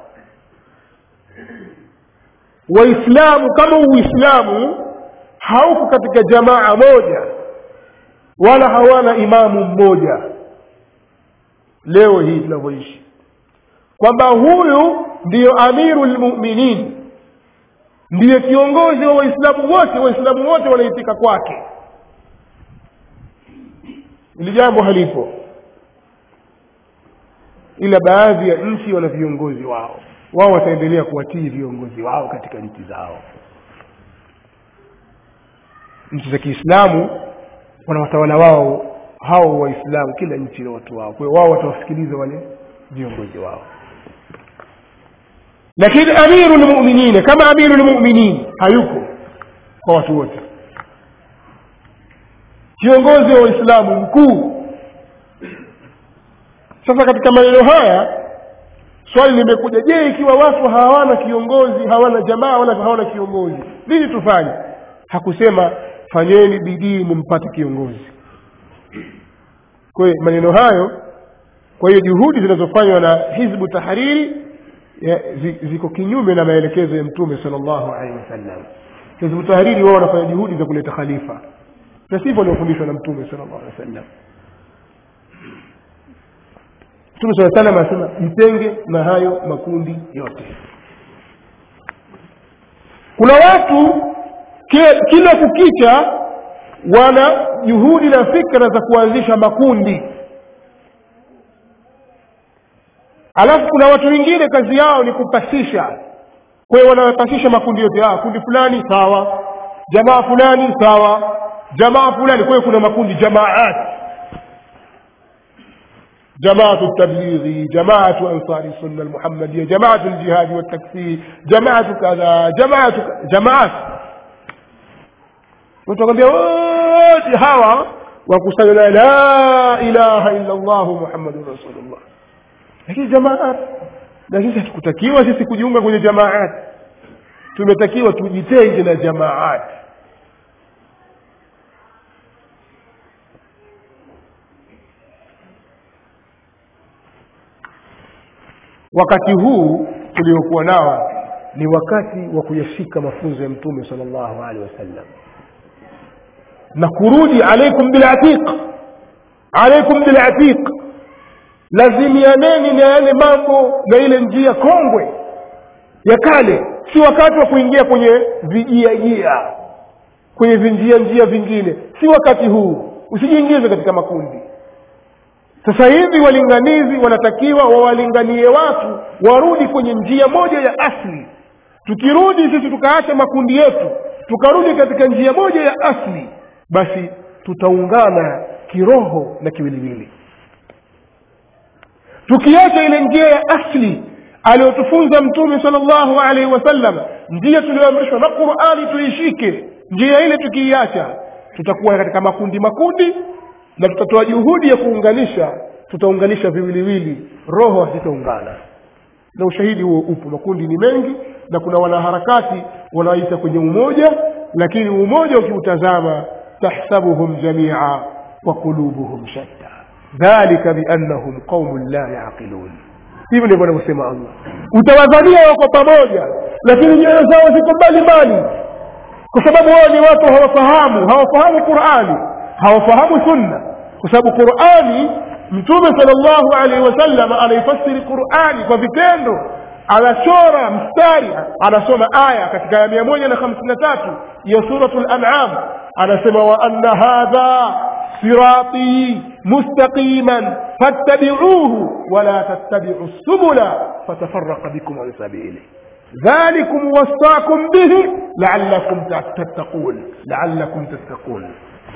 waislamu kama uislamu hauko katika jamaa moja wala hawana imamu mmoja leo hii tunavyoishi kwamba huyu ndiyo amiru lmuminin ndiye kiongozi wa waislamu wote waislamu wote wanaitika kwake ili jambo halipo ila baadhi ya nchi wana viongozi wao wao wataendelea kuwatii viongozi wao katika nchi zao nchi za kiislamu wana watawala wao hao waislamu kila nchi na watu wao kwa hiyo wao watawasikiliza wale viongozi wao lakini amiru lmuminina kama amiru lmuminin hayuko kwa watu wote kiongozi wa waislamu mkuu sasa katika maneno haya swali limekuja je ikiwa watu hawana kiongozi hawana jamaa wala hawana kiongozi nini tufanye hakusema fanyeni bidii mumpate kiongozi kwa hiyo maneno hayo kwa hiyo juhudi zinazofanywa na hizbu tahariri ya, ziko kinyume na maelekezo ya mtume sal llahu alehi wasallam hizbu tahariri wao wanafanya juhudi za kuleta khalifa na sivyo waliofundishwa na mtume sal llahu alehi wasallam mtume saa salam anasema jitenge na hayo makundi yote kuna watu kila kukicha wana juhudi na fikra za kuanzisha makundi alafu kuna watu wengine kazi yao ni kupasisha kwa hiyo wanapasisha makundi yote ah, kundi fulani sawa jamaa fulani sawa jamaa fulani kwa hiyo kuna makundi jamaat جماعة التبليغ جماعة أنصار السنة المحمدية جماعة الجهاد والتكفير جماعة كذا جماعة جماعات utakwambia wote hawa wakusanya la ilaha illa llahu muhammadun rasulullah lakini jamaat na sisi hatukutakiwa sisi kujiunga kwenye jamaat tumetakiwa tujitenge na jamaat wakati huu tuliokuwa nao ni wakati wa kuyashika mafunzo ya mtume sal llahu alehi wasallam na kurudi alaikum bilatiq alaikum bilatiq lazimianeni na yale mambo na ile njia kongwe ya kale si wakati wa kuingia kwenye vijiajia kwenye vinjia njia vingine si wakati huu usijiingize katika makundi sasa hivi walinganizi wanatakiwa wawalinganie watu warudi kwenye njia moja ya asli tukirudi sisi tukaacha makundi yetu tukarudi katika njia moja ya asli basi tutaungana kiroho na kiwiliwili tukiacha ile njia ya asli aliyotufunza mtume sala llahu alaihi wasallam njia tuliyoamrishwa na qurani tuishike njia ile tukiiacha tutakuwa katika makundi makundi na tutatoa juhudi ya kuunganisha tutaunganisha viwiliwili roho hazitaungana na ushahidi huo upo makundi ni mengi na kuna wanaharakati wanaoita kwenye umoja lakini umoja ukiutazama tahsabuhum jamia wa qulubuhum shatta dhalika biannahum qaumun la yaqilun hivyo ndivyo anavyosema allah utawadhania wako pamoja lakini nyoyo zao ziko mbali mbali kwa sababu wao ni watu hawafahamu hawafahamu qurani hawafahamu sunna kwa sababu qurani mtume sala llahu alaihi wasallam anaifasiri qurani kwa vitendo anachora mstari anasoma aya katika ya mia moja na hamsini na tatu ya suratu lanam anasema wa anna hadha siratii mustaqiman fattabicuuhu wala tattabicu subula fatafaraka bikum an sabili ذلكم وصاكم به لعلكم تتقون لعلكم تتقون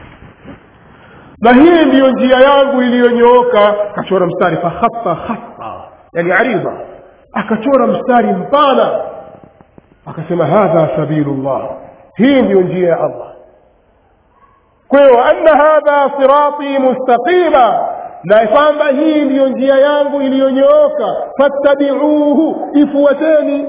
na hii ndiyo njia yangu iliyonyooka akachora mstari fakhata khata yani aridha akachora mstari mpana akasema hadha sabilullah hii ndiyo njia ya allah kwa hiyo anna hadha sirati mustaqima na kwamba hii ndiyo njia yangu iliyonyooka fattabiuhu ifuateni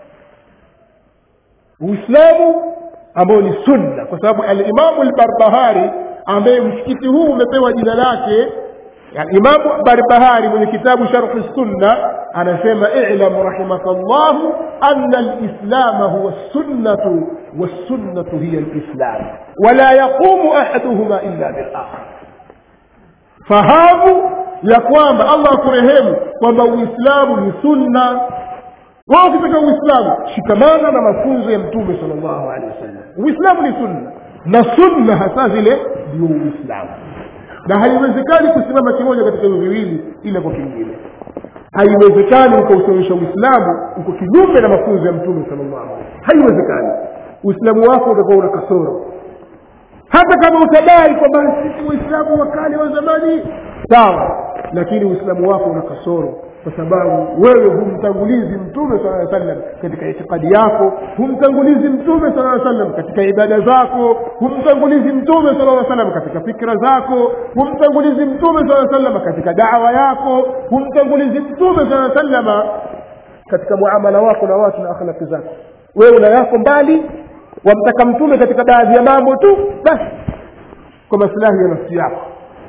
uislamu ambao ni sunna kwa sababu alimamu lbarbahari ambaye msikiti huu umepewa jina lake imamu barbahari mwenye kitabu sharhi sunna anasema ilam rahimaka llahu ana lislama huwa sunnatu wassunnatu hiya lislam wala yaqumu ahaduhuma illa bilakhar fahamu ya kwamba allah akurehemu kwamba uislamu ni sunna wao ukitaka uislamu shikamana na mafunzo ya mtume sal llahu alehi wasallam uislamu ni sunna na sunna hasa zile ndio uislamu na haiwezekani kusimama kimoja katika hivyo viwili ila kwa kingine haiwezekani ukausimamisha uislamu uko kinyume na mafunzo ya mtume sal llahu alaihi haiwezekani uislamu wako utakuwa una kasoro hata kama utadai kwamba sisi waislamu wa kale wa zamani sawa lakini uislamu wako una kasoro kwa sababu wewe humtangulizi mtume sala aa sallam katika itikadi yako humtangulizi mtume sala aa sallam katika ibada zako humtangulizi mtume sala aa sallam katika fikra zako humtangulizi mtume sala aa sallam katika dawa yako humtangulizi mtume sala aa sallama katika muamala wako na watu na akhlaki zako wewe una yako mbali wamtaka mtume katika baadhi ya mambo tu basi kwa masilahi ya nafsi yako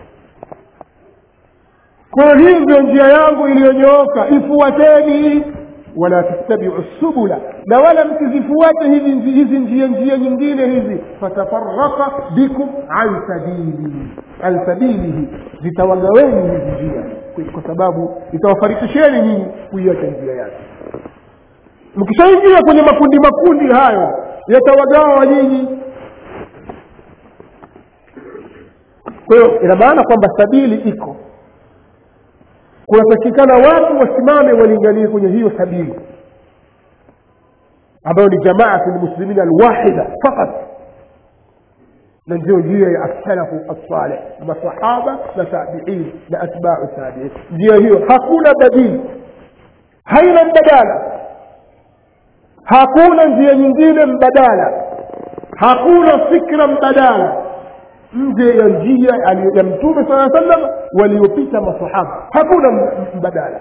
kwa hii ndio njia yangu iliyonyooka ifuateni wala tattabiu subula na wala msizifuate hizi hizi njia njia nyingine hizi fatafaraka bikum an sabili an sabilihi zitawagaweni hizi njia kwa sababu itawafarikisheni nyinyi kuiacha njia yake mkishaingia kwenye makundi makundi hayo yatawagawa nyinyi kwa hiyo ina maana kwamba sabili iko kunatakikana watu wasimame walinganie kwenye hiyo sabili ambayo ni jamaatu lmuslimina alwahida fakat na ndio njia ya assalafu assaleh masahaba na tabiin na atbau tabiin njia hiyo hakuna badili haina mbadala hakuna njia nyingine mbadala hakuna fikra mbadala nje ya njia ya mtume saa sallam waliopita masahaba hakuna mbadala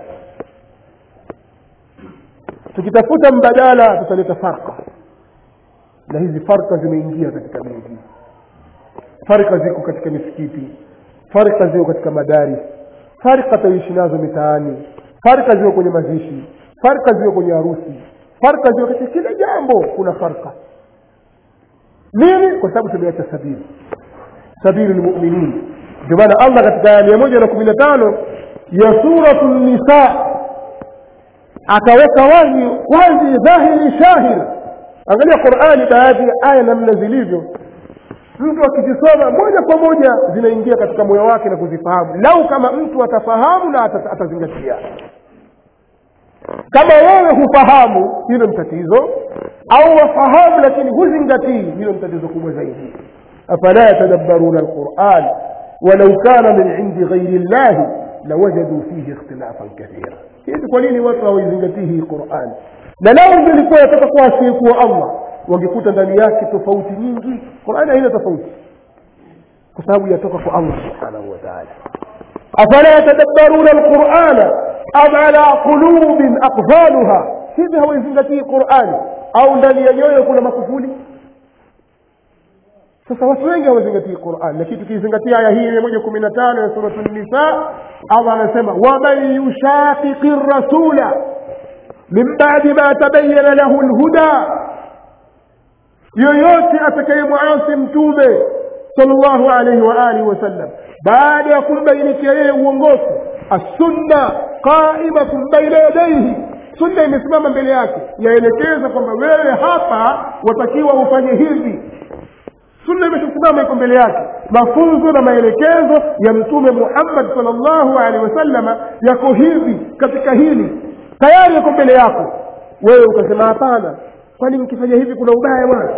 tukitafuta mbadala tutaleta farka na hizi farka zimeingia katika miji farka ziko katika misikiti farka ziko katika madaris farka taishi nazo mitaani farka ziko kwenye mazishi farka ziko kwenye harusi farka ziko katika kila jambo kuna farka nini kwa sababu tumeacha sabili sabili lmuminin ndio maana allah katika aya mia moja na kumi na tano ya suratu nisa akaweka wazi wazi dhahiri shahir angalia qurani baadhi ya aya namna zilivyo mtu akizisoma moja kwa moja zinaingia katika moyo wake na kuzifahamu lau kama mtu atafahamu na atazingatia kama wewe hufahamu hilo ni tatizo au wafahamu lakini huzingatii hilo ni tatizo kubwa zaidi afala yatadabbaruna alquran walau kana min indi ghairi llahi lawajadu fihi ikhtilafan kathira hivi kwa nini watu hawaizingatii hii quran na lao ingelikuwa yataka kuwa asiyekuwa allah wangekuta ndani yake tofauti nyingi qurani haina tofauti kwa sababu yatoka kwa allah subhanahu wa taala afala yatadabbaruna alqurana am ala qulubin aqfaluha hivi hawaizingatii qurani au ndani ya nyoyo kuna makufuli sasa watu wengi hawazingatii quran lakini tukizingatia aya hii mia moja kumi na tano ya suratu nisa allah anasema waman yushaqiqi rasula min badi ma tabayana lahu lhuda yoyote atakayemwasi mtume salllahu alaihi wa alihi wasallam baada ya kumbainikia yeye uongofu assunna qaimatun baina yadaihi sunna imesimama mbele yake yaelekeza kwamba wewe hapa watakiwa ufanye hivi sunna imeshasimama iko mbele yake mafunzo na maelekezo ya mtume muhammad salllahu alehi wasallama yako hivi katika hili tayari yako mbele yako wewe ukasema hapana kwani mkifanya hivi kuna ubaya bwana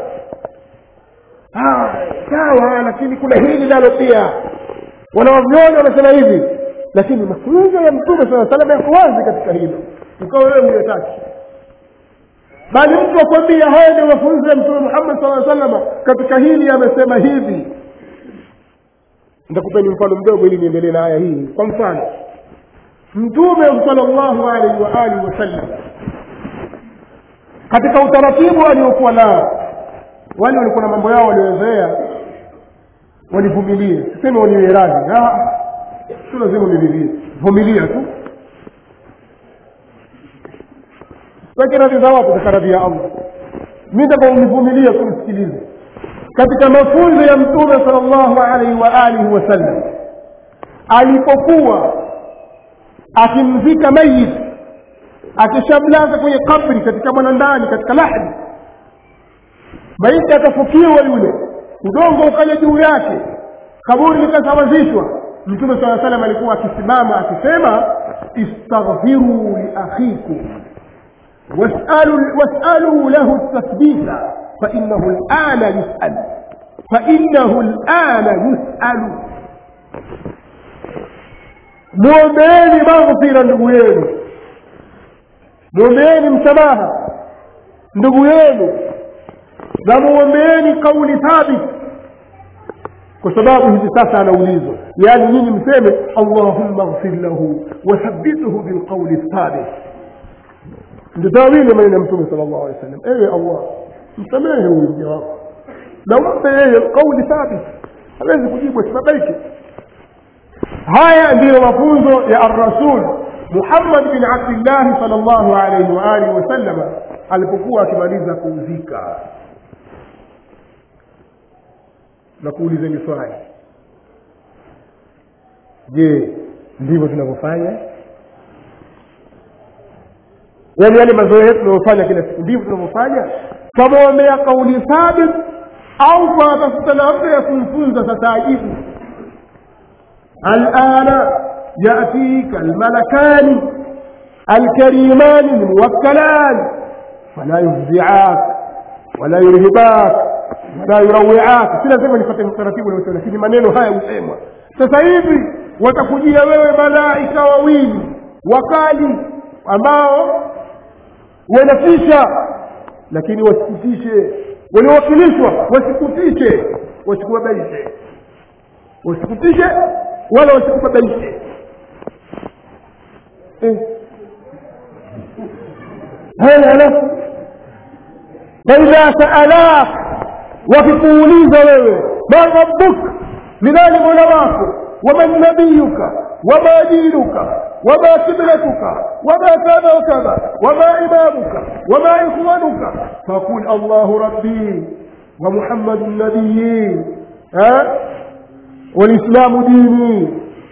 sawa lakini kuna hili nalo pia wanawavyoni wanasema hivi lakini mafunzo ya mtume saa salama yako wazi katika hilo ukawa wewe huyataki bali mtu akwambia haya ndio mafunzo ya mtume muhammad saa salama katika hili amesema hivi nitakupeni mfano mdogo ili niendelee na aya hii kwa mfano mtume salllahu alaihi wa alihi wasallam katika utaratibu aliokuwa nao wale walikuwa na mambo yao waliozoea walivumilie siseme waliwe radhi si lazima ulivilie vumilia tu weke radhi za watu katika radhi ya allah mi taka univumilia kumsikilize katika mafunzo ya mtume sal llahu alaihi wa alihi wasallam alipokuwa akimzika mayit akishamlaza kwenye kabri katika mwanandani katika lahdi maiti akafukiwa yule udongo ukaja juu yake kaburi likasawazishwa mtume saa salam alikuwa akisimama akisema istaghfiruu liakhikum was'aluu lahu tathbita fainahu lana yusal fainahu lana yusalu mwombeeni maghfira ndugu yenu mwombeeni msamaha ndugu yenu na muombeeni kauli thabit kwa sababu hivi sasa anaulizwa yaani nyinyi mseme allahumma ghfir lahu wathabithu bilqauli thabit ndio tawili maneno ya mtume sala llahu alehi wa sallam ewe allah msamehe huyu mja wako na umpe yeye kauli thabit hawezi kujibu asibabaike haya ndiyo mafunzo ya arrasul muhammad bin abdillahi sal llahu alaihi waalihi wasallama alipokuwa akimaliza kuuzika na kuulizeni swali je ndivyo tunavyofanya yaani yale mazoea yetu tunayofanya kila siku ndivyo tunavyofanya twamwombea kauli thabit au twatafuta namna ya kumfunza sasa ajibu alana yatika almalakani alkarimani lmuwakkalani fala yufziak wala yurhibak wala yurawiak si lazima nipate utaratibu unaosema lakini maneno haya husemwa sasa hivi watakujia wewe malaika wawili wakali ambao wanafisha lakini wasikutishe waliowakilishwa wasikutishe wasikubabaishe wasikutishe wala wasikubabaishe eh. haya alafu faidha saalak wakikuuliza wewe man rabbuk ni nani mola wako waman nabiyuka wama dinuka وما قبلتك وما كذا وكذا وما إمامك وما إخوانك فقل الله ربي ومحمد النبي ها والإسلام ديني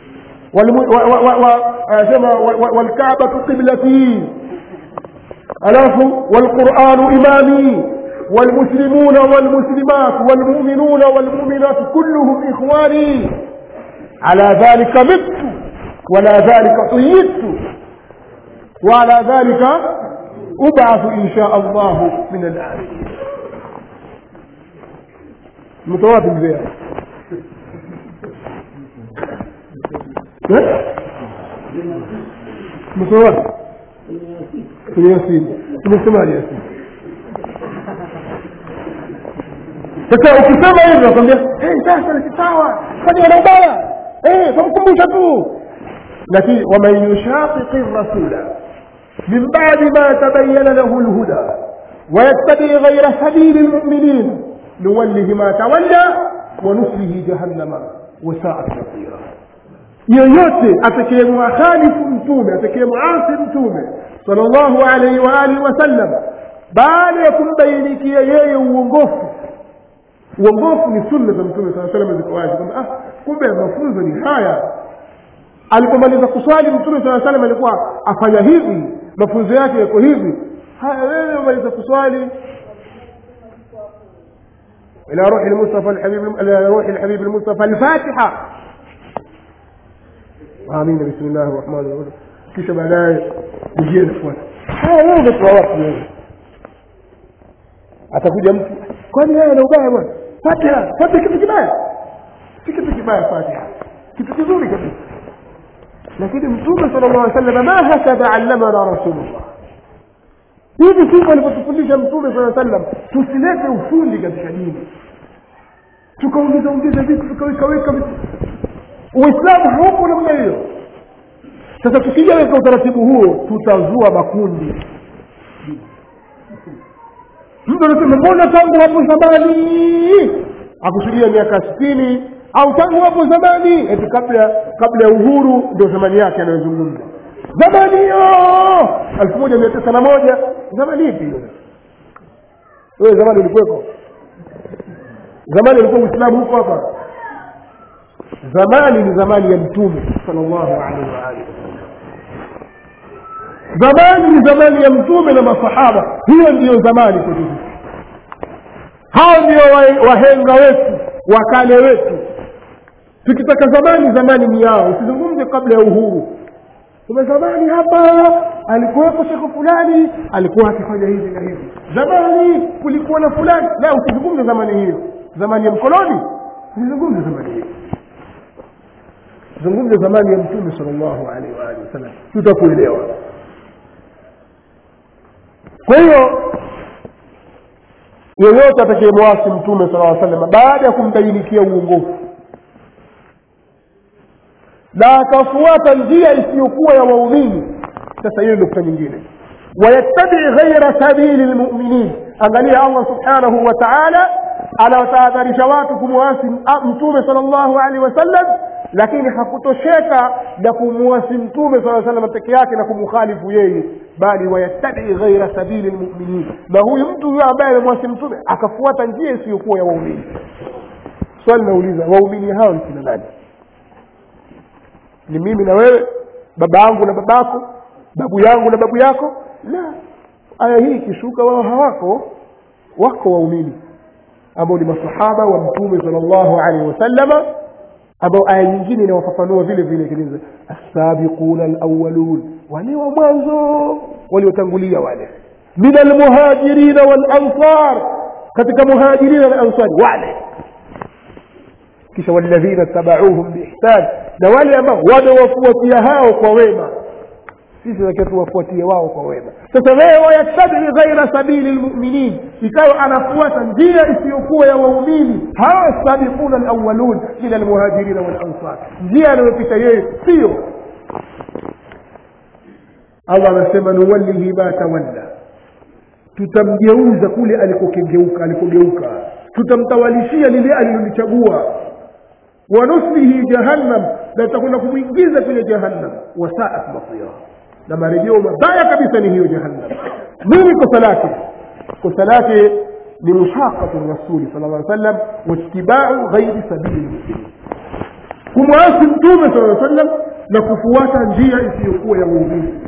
والكعبة قبلتي ألاف والقرآن إمامي والمسلمون والمسلمات والمؤمنون والمؤمنات كلهم إخواني على ذلك مت ولا ذلك قيدت وعلى ذلك أبعث إن شاء الله من الآن متوافق بها umesoma wapi kwenye yasini umesemaje yasini sasa ukisema hivyo nakwambia sasa ni sawa kwani wana ubaya tamkumbusha tu lakini waman yushaqiqi rasula min badi ma tabayana lahu lhuda ويتبع غير سبيل المؤمنين نوله ما تولى ونصله جهنم وساءت مصيرا yoyote atakayemwakhalifu mtume atakayemwasi mtume salllahu alaihi waalihi wasallam baada ya kumbainikia yeye uongofu uongofu ni sunna za mtume saa salam ziko wazi kwamba ah, kumbe mafunzo ni haya alipomaliza kuswali mtume saa salam alikuwa afanya hivi mafunzo yake yako hivi haya wewe umaliza kuswali إلى روح المصطفى الحبيب إلى روح الحبيب المصطفى الفاتحة آمين بسم الله الرحمن الرحيم kisha baadaye ujie nafuata haya wewe umetoa wapi wewe atakuja mtu kwani wewe na ubaya bwana fatiha fatiha kitu kibaya si kitu kibaya fatiha kitu kizuri kabisa lakini mtume sala llah salama ma hakadha allamana rasulullah hivi sivyo alivyotufundisha mtume saa sallam tusilete ufundi katika dini tukaongeza ongeza vitu tukawekaweka vitu uislamu hauko namna hiyo sasa tukija katika utaratibu huo tutazua makundi mtu anasema mbona tangu hapo zamani akusudia miaka sitini au tangu hapo zamani eti kabla kabla ya uhuru ndio zamani yake anayozungumza zamani hiyo elfu moja mia tisa na moja zamani ipi hiyo wewe zamani ulikuweko zamani ulikuwa uislamu huko hapa zamani ni zamani ya mtume salllahu alaihi waalihi zamani ni zamani ya mtume na masahaba hiyo ndiyo zamani kwetu sisi hao ndio wa- wahenga wetu wakale wetu tukitaka zamani zamani ni yao usizungumze kabla ya uhuru kuna zamani hapa alikuwepo shekhe fulani alikuwa akifanya hivi na hivi zamani kulikuwa na fulani la usizungumze zamani hiyo zamani ya mkoloni usizungumze zamani hiyo zungumze zamani ya mtume sal llahu alaihi waalihi wasallam tutakuelewa kwa hiyo yeyote atakayemwasi mtume sala aa sallam baada ya kumbainikia uongofu na akafuata njia isiyokuwa ya waumini sasa hiyo nukta nyingine wayattabii ghaira sabili lmuminin angalia allah subhanahu wa taala anawatahadharisha watu kumwasi mtume sala llahu alehi wasallam lakini hakutosheka na kumwasi mtume saa salam peke yake na kumkhalifu yeye bali wayattabii ghaira sabili lmuminin na huyu mtu huyo ambaye amemwasi mtume akafuata njia isiyokuwa ya waumini swali nauliza waumini hao ni kina nani ni mimi na wewe baba yangu na babako babu yangu na babu yako la aya hii ikishuka wao hawako wako waumini ambao ni masahaba wa mtume sal llahu alaihi wasallama ambao aya nyingine inawafafanua vile vile kiliza assabiquna alawalun wale wa mwanzo waliotangulia wale min almuhajirina walansar katika muhajirina na ansari wale kisha walladhina tabauhum biihsan na wale ambao wamewafuatia hao kwa wema sisi takiwa tuwafuatie wao kwa wema sasa wewe wayattabii ghaira sabili lmuminin ikawa anafuata njia isiyokuwa ya waumini hawa sabiquna alawalun min almuhajirina walansar njia anayopita yeye sio allah anasema nuwallihi ma tawalla tutamgeuza kule alikokengeuka alikogeuka tutamtawalishia lile alilolichagua wanuslihi jahannam na tutakwenda kumwingiza kwenye jahannam wasaat masira na marejeo mabaya kabisa ni hiyo jahannam nini kosa lake kosa lake ni mushaqatu rasuli sala llaw sallam waitibau ghairi sabili lmuslimin kumwasi mtume sala sallam na kufuata njia isiyokuwa ya muumini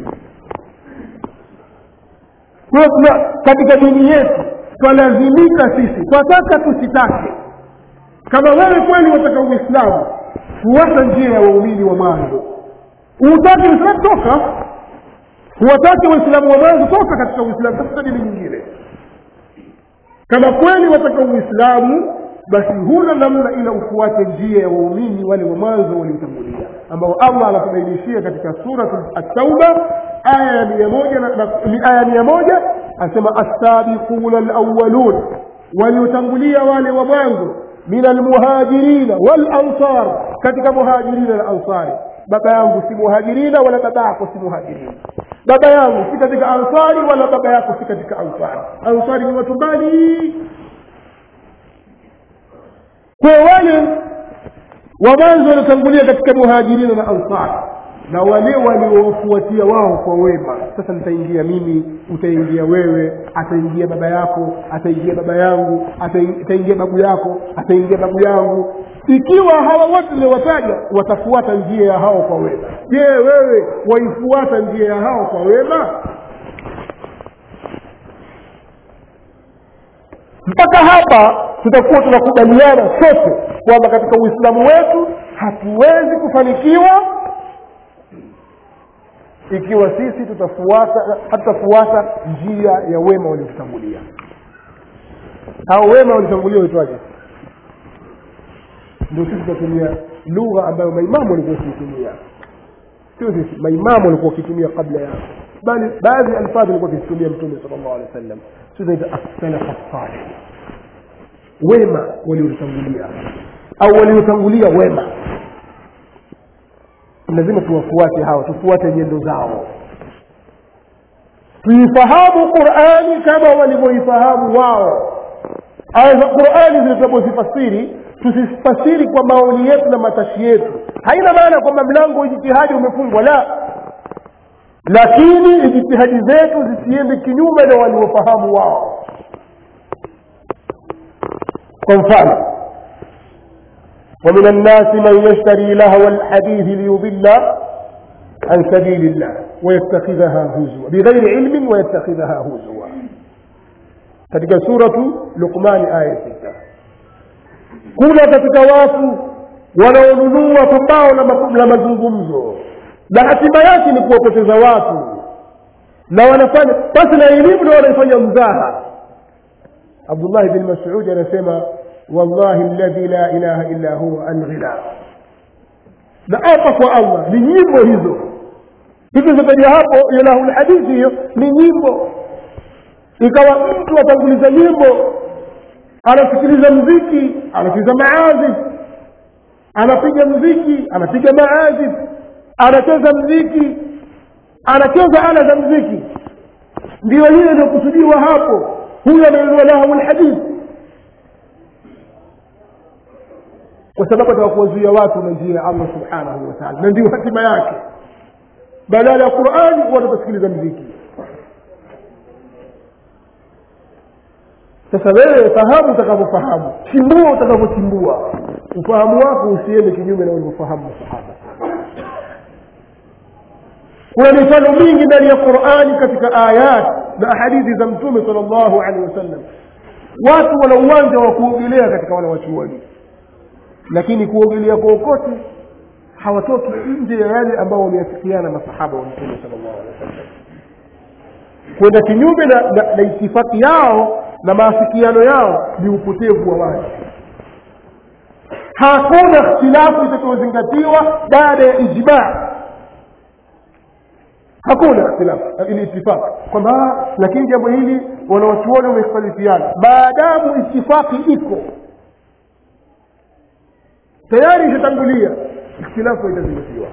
kwa hiyo tuna katika dini yetu twalazimika sisi twataka tusitake kama wewe kweli wataka uislamu fuata njia ya waumini wa mwanzo utaki uislamu toka huwataki waislamu wa mwanzo toka katika uislamu tafuta dini nyingine kama kweli wataka uislamu basi huna namna ila ufuate njia ya waumini wale wa mwanzo waliotangulia ambao allah anatubainishia katika surat at-tauba aya ya mia moja na- na- ni aya mia moja asema assabiquna alawalun waliotangulia wale wa mwanzo min almuhajirina walansar katika muhajirina na ansari baba yangu si muhajirina wala baba yako si muhajirina baba yangu si katika ansari wala baba yako si katika ansari ansari ni watu mbali kwa wale wa mwanzo waliotangulia katika muhajirina na ansar na wale waliowafuatia wao kwa wema sasa nitaingia mimi utaingia wewe ataingia baba yako ataingia baba yangu atai- ataingia babu yako ataingia babu yangu ikiwa hawa wote niliwataja watafuata njia ya hao kwa wema je wewe waifuata njia ya hao kwa wema mpaka hapa tutakuwa tunakubaliana sote kwamba katika uislamu wetu hatuwezi kufanikiwa ikiwa sisi tutafuata hatutafuata njia ya wema waliotutangulia hao wema waliotangulia waitwaje ndio sisi tutatumia lugha ambayo maimamu walikuwa wakiitumia sio sisi maimamu walikuwa wakitumia kabla yao bali baadhi ya alfadhi walikuwa wakizitumia mtume sal llahu alehi wa sallam sio zaita assalafa salih wema waliotangulia au waliotangulia wema lazima tuwafuate hawa tufuate nyendo zao tuifahamu qurani kama walivyoifahamu wao aya za qurani zile tunapozifasiri tusifasiri kwa maoni yetu na matashi yetu haina maana kwamba mlango wa ijtihadi umefungwa la lakini ijtihadi zetu zisiende kinyume na waliofahamu wao kwa mfano ومن الناس من يشتري لهو الحديث ليضل عن سبيل الله ويتخذها هزوا بغير علم ويتخذها هزوا katika suratu luqmani aya sita kuna katika watu wanaonunua pumbao la ma- la mazungumzo na hatima yake ni kuwapoteza watu na wanafanya basi na elimu na wanaifanya mzaha abdullahi bin masudi anasema wallahi alladhi la ilaha illa huwa alghina na apa kwa allah ni nyimbo hizo hizo zitaja hapo ilahu lhadithi hiyo ni nyimbo ikawa mtu atanguliza nyimbo anasikiliza mziki anasikiliza maazif anapiga mziki anapiga maazif anacheza mziki anacheza ala za mziki ndio hiyo inayokusudiwa hapo huyo anainua lahu lhadithi kwa sababu ataka kuwazuia watu na njia ya allah subhanahu wa taala na ndio hatima yake badala ya qurani watu watasikiliza mziki sasa wewe fahamu utakavyofahamu chimbua utakavyochimbua ufahamu wako usiende kinyume na ulivyofahamu masahaba kuna mifano mingi ndani ya qurani katika ayat na hadithi za mtume sal llahu alehi wasallam watu wana uwanja wa kuogelea katika wale wachuoni lakini kuogelea kokote hawatoki nje ya yale ambao wameafikiana masahaba wa mtume sal llahu alehi wasallam kwenda kinyume na, na, na itifaki yao na maafikiano yao ni upotevu wa watu hakuna ikhtilafu itakayozingatiwa baada ya ijmaa hakuna ikhtilafu ili itifaki kwamba "Ah, lakini jambo hili wanawachuoni wamekhtalifiana maadamu itifaki iko tayari ishatangulia ikhtilafu haitazingatiwa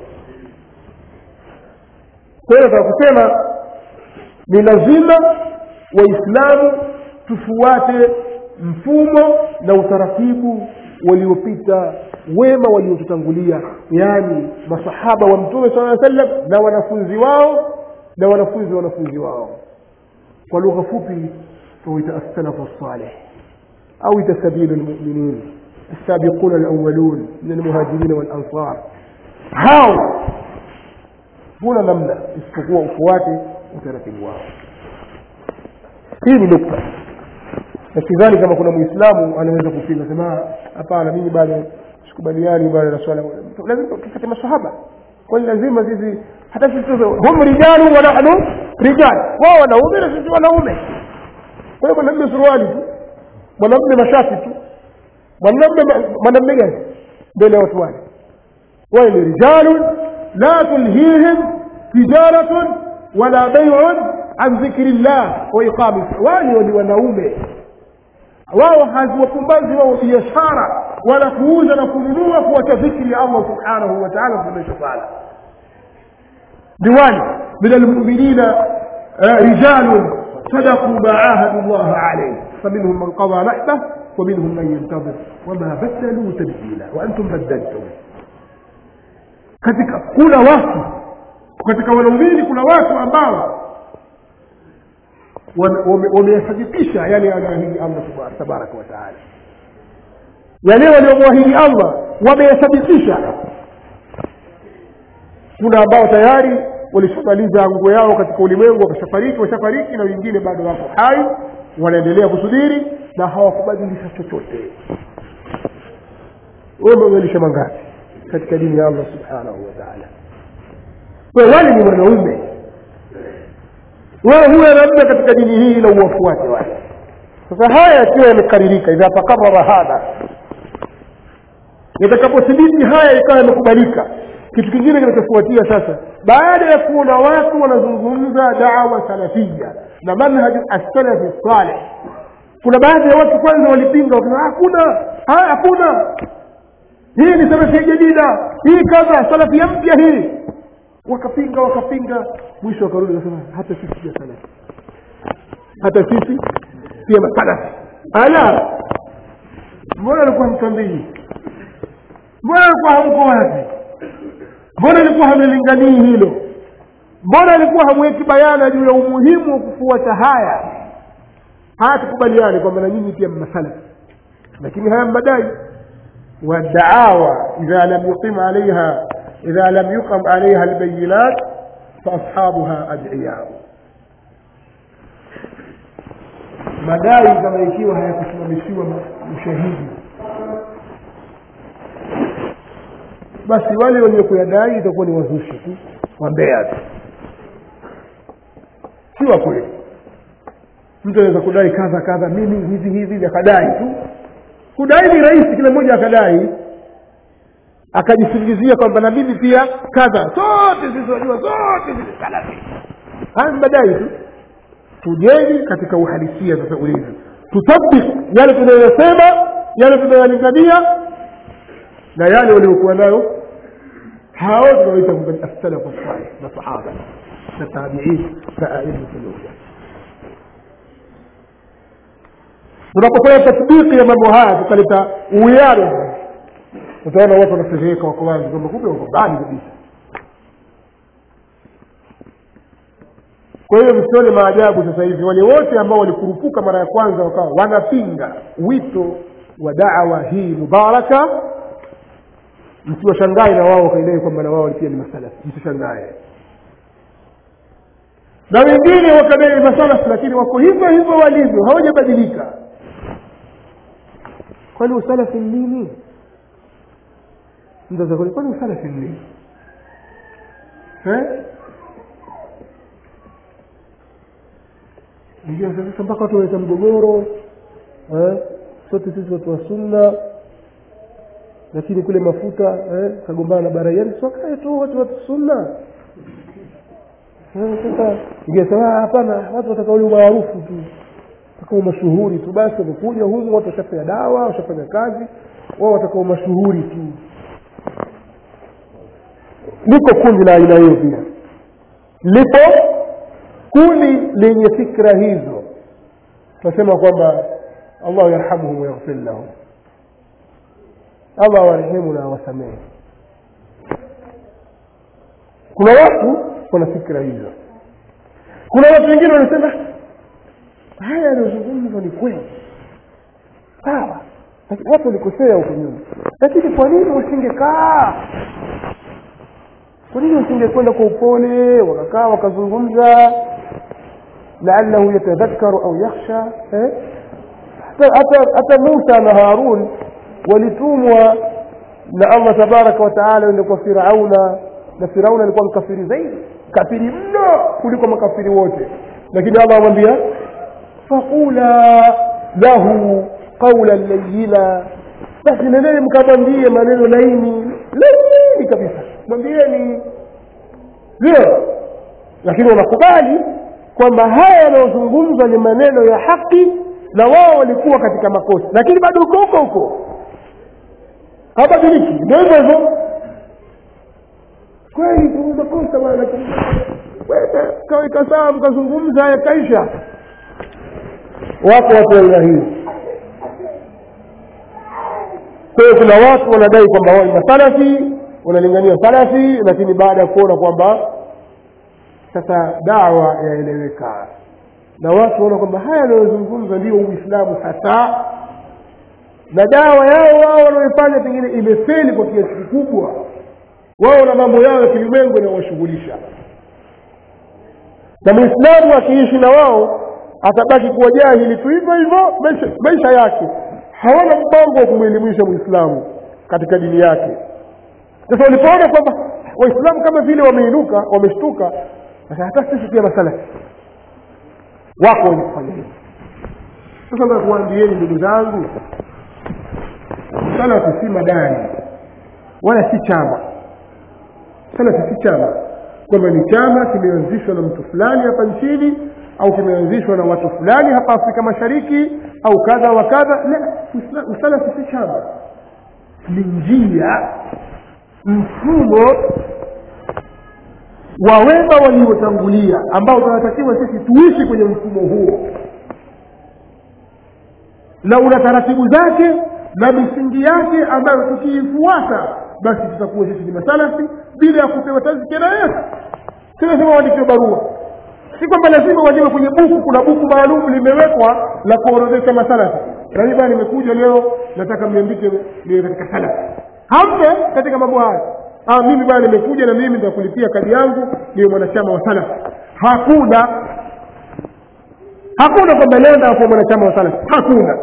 kwa hiyo nataka kusema ni lazima waislamu tufuate mfumo na utaratibu waliopita wema waliotutangulia yaani masahaba wa mtume saa sallam na wanafunzi wao na wanafunzi wa wanafunzi wao kwa lugha fupi tuita assalafu salih au ita sabilu lmuminin السابقون الأولون من المهاجرين والأنصار hao huna namna isipokuwa ufuate utaratibu wao hii ni nukta na sidhani kama kuna mwislamu anaweza kupinga sema hapana mimi bado sikubaliani bado na swala lazima tufate masahaba kwani lazima sisi hata sisi hum rijalu wa nahnu rijal wao wanaume na sisi wanaume kwa hiyo mwanamume suruali tu mwanamume mashati tu mwanamme mwanamme gani mbele ya watu wale wale ni rijalun la tulhihim tijaratun wala baiun an dhikri llah wa iqami wale ni wanaume wao haziwapumbazi wao biashara wala kuuza na kununua kuacha dhikri ya allah subhanahu wa taala kuendesha sala diwani min almuminina رجال صدقوا ما عاهدوا الله عليه فمنهم من قضى نحبه ومنهم من ينتظر وما بدلوا تبديلا وانتم بدلتم katika kuna watu katika wanaumini kuna watu ambao wameyasadikisha yale anayoahidi allah tabaraka wataala yale waliomwahidi allah wameyasadikisha kuna ambao tayari walishamaliza nguo yao katika ulimwengu wakashafariki washafariki na wengine bado wako hai wanaendelea kusubiri na hawakubadilisha chochote wewe umebadilisha mangapi katika dini ya allah subhanahu wa taala we wale ni wanaume wewe huwe namna katika dini hii na uwafuate wale sasa haya yakiwa yamekaririka idha takarara hadha yatakapothibiti haya ikawa yamekubalika kitu kingine kinachofuatia sasa baada ya kuona watu wanazungumza dawa salafia na manhaju assalafi saleh kuna baadhi ya watu kwanza walipinga wakasema hakuna hakuna hii ni salafia jadida hii kadha salafia mpya hii wakapinga wakapinga mwisho wakarudi wakasema hata sisi pia salafi hata sisi pia masalafi ala mbona alikuwa mtambii mbona alikuwa hamko wapi mbona alikuwa hamelinganii hilo mbona alikuwa hamweki bayana juu ya umuhimu wa kufuata haya haya tukubaliane kwamba na nyinyi pia mmasalafi lakini haya madai والدعاوى إذا لم يقم عليها إذا لم يقم عليها البينات فأصحابها أدعياء madai kama ikiwa hayakusimamishiwa ushahidi basi wale wenye kuyadai itakuwa ni wazushi tu wambea tu si wa kweli mtu anaweza kudai kadha kadha mimi hivi hivi akadai tu kudai ni rahisi kila mmoja akadai akajisingizia kwamba na mimi pia kadha sote sisi wajua sote sisi salafi haya madai tu tujeni katika uhalisia sasa ulivyo tutabik yale tunayosema yale tunayolingania na yale waliokuwa nayo hao tunaoita assalafu salih na sahaba na tabiin na aimatu lhuda tunapofanya tasdiki ya mambo haya tukaleta uwiano utaona watu wanafedheheka wako wazi kwamba kumbe wako mbali kabisa kwa hiyo msione maajabu sasa hivi wale wote ambao walikurupuka mara ya kwanza wakawa wanapinga wito wa dawa hii mubaraka msiwashangae na wao wakaidai kwamba na wao pia ni masalafi msishangae na wengine wakadai masalafi lakini wako hivyo hivyo walivyo hawajabadilika kwani usalafi ni nini mtazakoni kwani usalafi ni nini sasa mpaka watu waleta mgogoro sote sisi watu wa sunna lakini kule mafuta eh, kagombana na baraiani siwakae tu watu watu sunna sasa ingesema hapana watu wataka ule umaarufu tu wataka umashuhuri tu basi wamekuja humu watu washafanya dawa washafanya kazi wao wataka umashuhuri tu liko kundi la aina hiyo pia lipo kundi lenye fikra hizo tunasema kwamba allahu yarhamuhum wayaghfir lahum allah awarehemu na awasamehe kuna watu wana fikra hizo kuna watu wengine wanasema haya yanayozungumzwa ni kweli sawa watu walikosea huko nyuma lakini kwa nini wasingekaa kwa nini wasingekwenda kwa upole wakakaa wakazungumza laallahu yatadhakaru au yakhsha eh? hata hata musa na harun walitumwa na allah tabaraka wataala ende kwa firauna na firauna alikuwa mkafiri zaidi kafiri mno kuliko makafiri wote lakini allah amwambia faqula lahu qaulan layina basi nendeni mkamwambie maneno laini laini kabisa mwambieni ndio lakini wanakubali kwamba haya yanayozungumzwa ni maneno ya haki na wao walikuwa katika makosa lakini bado uko huko huko habadiliki ndio hivyo hivyo kweli tu makosa bwana kaweka sawa mkazungumza haya kaisha wako watu aina hii kwa hiyo kuna watu wanadai kwamba wao ni masalafi wanalingania salafi lakini baada ya kuona kwamba sasa dawa yaeleweka na watu waona kwamba haya yanayozungumza ndio uislamu hasa na dawa yao wao wanaoifanya pengine imefeli kwa kiasi kikubwa wao na mambo yao ya kilimwengu yanawashughulisha na mwislamu akiishi na wao atabaki kuwa jahili tu hivyo hivyo maisha, maisha yake hawana mpango wa kumwelimisha mwislamu katika dini yake sasa walipoona kwamba waislamu kama vile wameinuka wameshtuka sasa hata sisi pia masalafi wako wenye kufanya hivi sasa nataka kuwaambieni ndugu zangu salafi si madani wala si chama salafi si chama kwamba ni chama kimeanzishwa na mtu fulani hapa nchini au kimeanzishwa na watu fulani hapa afrika mashariki au kadha wa kadha la usalafi si chama ni njia mfumo wa wema waliotangulia ambao tunatakiwa sisi tuishi kwenye mfumo huo na una taratibu zake na misingi yake ambayo tukiifuata basi tutakuwa sisi ni masalafi bila ya kupewa tazkira yetu tunasema waandikiwe barua si kwamba lazima wajiwe kwenye buku kuna buku maalum limewekwa la kuorodhesha masalafi nami bana nimekuja leo nataka mniandike niwe katika salafi hampe katika mambo haya ah, mimi bana nimekuja na mimi nitakulipia kadi yangu niwe mwanachama wa salafi hakuna hakuna kwamba nenda kuwa mwanachama wa salafi hakuna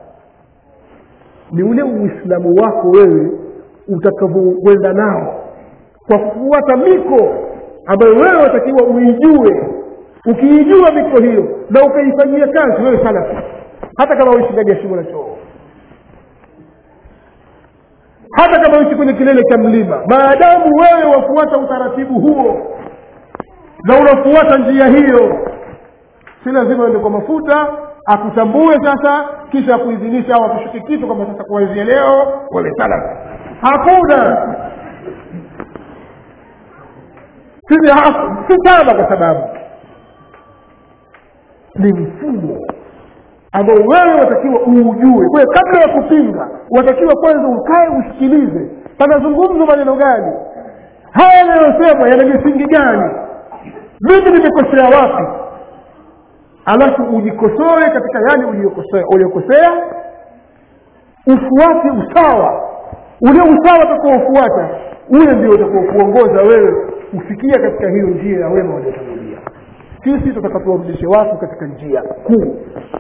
ni ule uislamu wako wewe utakavyokwenda nao kwa kufuata miko ambayo wewe watakiwa uijue ukiijua miko hiyo na ukaifanyia kazi wewe salafi hata kama uishi ndani ya shimo la choo hata kama uishi kwenye kilele cha mlima maadamu wewe wafuata utaratibu huo na unafuata njia hiyo si lazima uende kwa mafuta akutambue sasa kisha akuidhinisha au akushuke kitu kwamba sasa kuanzia leo wale salafi hakuna sisi si chama kwa sababu ni mfumo ambao wewe watakiwa uujue kwa hiyo kabla ya kupinga watakiwa kwanza ukae usikilize panazungumzwa maneno gani haya yanayosema yana misingi gani mimi nimekosea wapi alafu ujikosoe katika yale uliyokosea ufuate usawa ule usawa utakaofuata ule ndio utakaokuongoza wewe kufikia katika hiyo njia ya wema waliotangulia sisi tutakapowarudishe watu katika njia kuu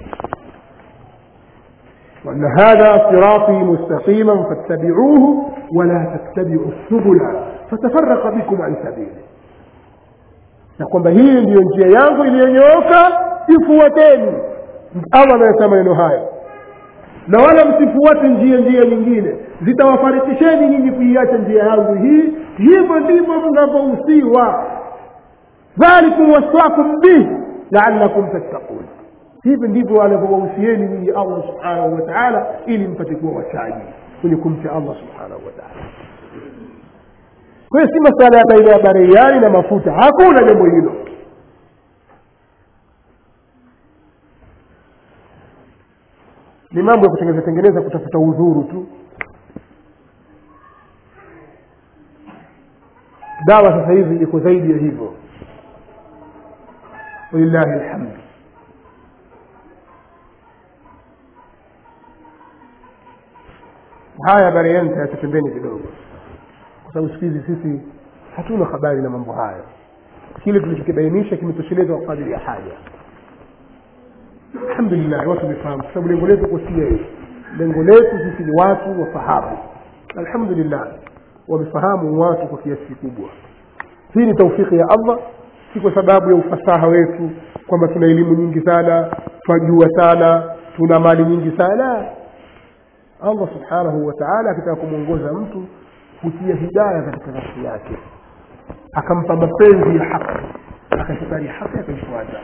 وأن هذا صراطي مستقيما فاتبعوه ولا تتبعوا السبل فتفرق بكم عن سبيله na kwamba hii ndiyo njia yangu iliyonyooka ifuateni allah anayesema maneno hayo na wala msifuate njia njia nyingine zitawafarikisheni nyinyi kuiacha njia yangu hii hivyo ndivyo mnavyohusiwa dhalikum waswakum bih laalakum tattakun hivi ndivyo anavyowahusieni nyinyi allah subhanahu wa taala ili mpate kuwa wachaji kwenye kumcha allah subhanahu wa taala kwa hiyo si masala ya baina ya bareiani na mafuta hakuna jambo hilo ni mambo ya kutengeneza tengeneza kutafuta udhuru tu dawa sasa hivi iko zaidi ya hivyo walillahi alhamdu haya bareiani tayacha pembeni kidogo kwa sababu siku hizi sisi hatuna habari na mambo haya kile tulichokibainisha kimetosheleza kwa kadiri ya haja alhamdulillah watu wamefahamu kwa sababu lengo letu kusia hivi lengo letu sisi ni watu wafahamu alhamdulillah wamefahamu watu kwa kiasi kikubwa hii ni taufiki ya allah si kwa sababu ya ufasaha wetu kwamba tuna elimu nyingi sana twajua sana tuna mali nyingi sana allah subhanahu wa taala akitaka kumwongoza mtu hutia hidaya katika nafsi yake akampa mapenzi ya haki akaikubali haki akaifuata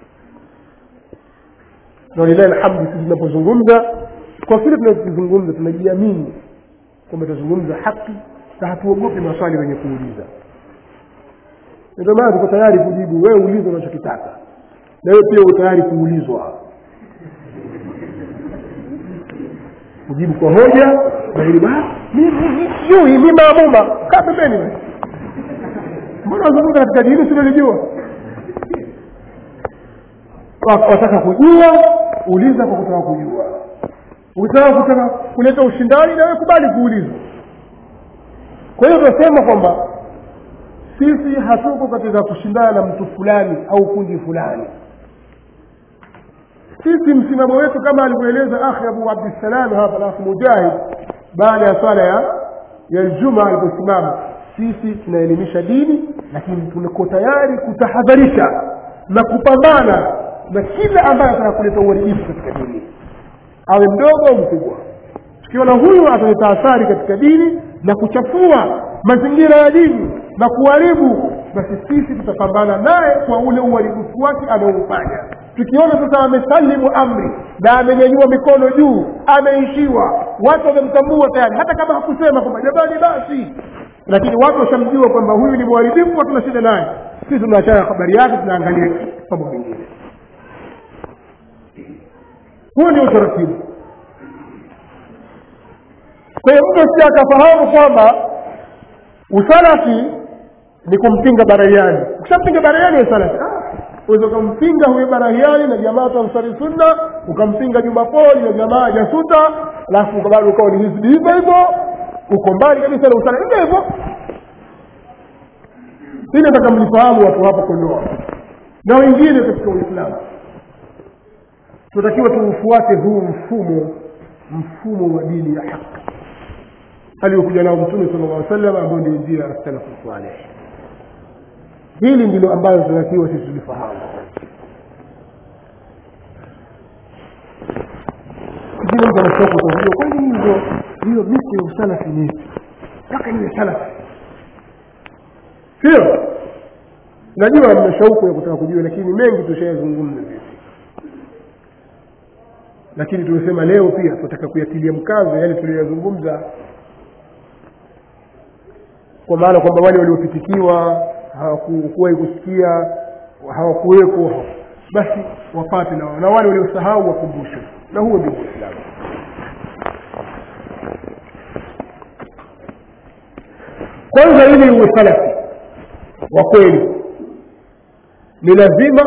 na walilahi alhamdu sisi tunapozungumza kwa kile tunachozungumza tunajiamini kwamba tunazungumza haki na hatuogopi maswali wenye kuuliza ndio maana tuko tayari kujibu wewe uliza unachokitaka na wewe pia uko tayari kuulizwa kujibu kwa hoja na ili sijui mi maamuma kaa pembeni basi mbona wazungumza katika dini silolijua wataka kujua uliza kwa kutaka kujua ukitaka kutaka kuleta ushindani nawe kubali kuulizwa kwa hiyo tunasema kwamba sisi hatuko katika kushindana na mtu fulani au kundi fulani sisi msimamo wetu kama alivyoeleza akhi abu abdissalam hapa alafu mujahid baada ya swala ya ya ljuma aliposimama sisi tunaelimisha dini lakini tuko tayari kutahadharisha na kupambana na kila ambaye ataka kuleta uharibifu katika dini awe mdogo au mkubwa tukiona huyu ataleta athari katika dini na kuchafua mazingira ya dini na kuharibu basi sisi tutapambana naye kwa ule uharibifu wake anaoufanya tukiona sasa amesalimu amri na amenyanyua mikono juu ameishiwa watu wamemtambua tayari hata kama hakusema kwamba jamani basi lakini watu washamjua kwamba huyu ni mharibifu hatuna shida naye sisi tunaachana habari yake tunaangalia mambo mengine huo ni utaratibu kwa hiyo mtu si akafahamu kwamba usalafi ni kumpinga barahiani ukishampinga barahiani usalafi uweza ukampinga huyo barahiani na jamaa ansari sunna ukampinga jumapoli na jamaa jasuta alafu bado ukawa ni hizbi hivyo hivyo uko mbali kabisa na usalafi hivyo hivyo hili nataka mlifahamu watu hapa kondoa na wengine katika uislamu tunatakiwa tuufuate huu mfumo mfumo wa dini ya haki aliyokuja nao mtume sala llah sallam ambao ndio njia ya salafu saleh hili ndilo ambalo tunatakiwa sisi tulifahamu kingine mtu anashauku kujua kwani hizo hiyo miti ya usalafi ni ipi mpaka niwe salafi sio najua mna shauku ya kutaka kujua lakini mengi tushayazungumza sisi lakini tumesema leo pia tunataka kuyatilia mkazo yale tuliyoyazungumza kwa maana kwamba wale waliopitikiwa hawakuwahi kusikia hawakuweko basi wapate na, na wale waliosahau wakumbushwe na huo ndio uislamu kwanza ili uwe salafi wa kweli ni lazima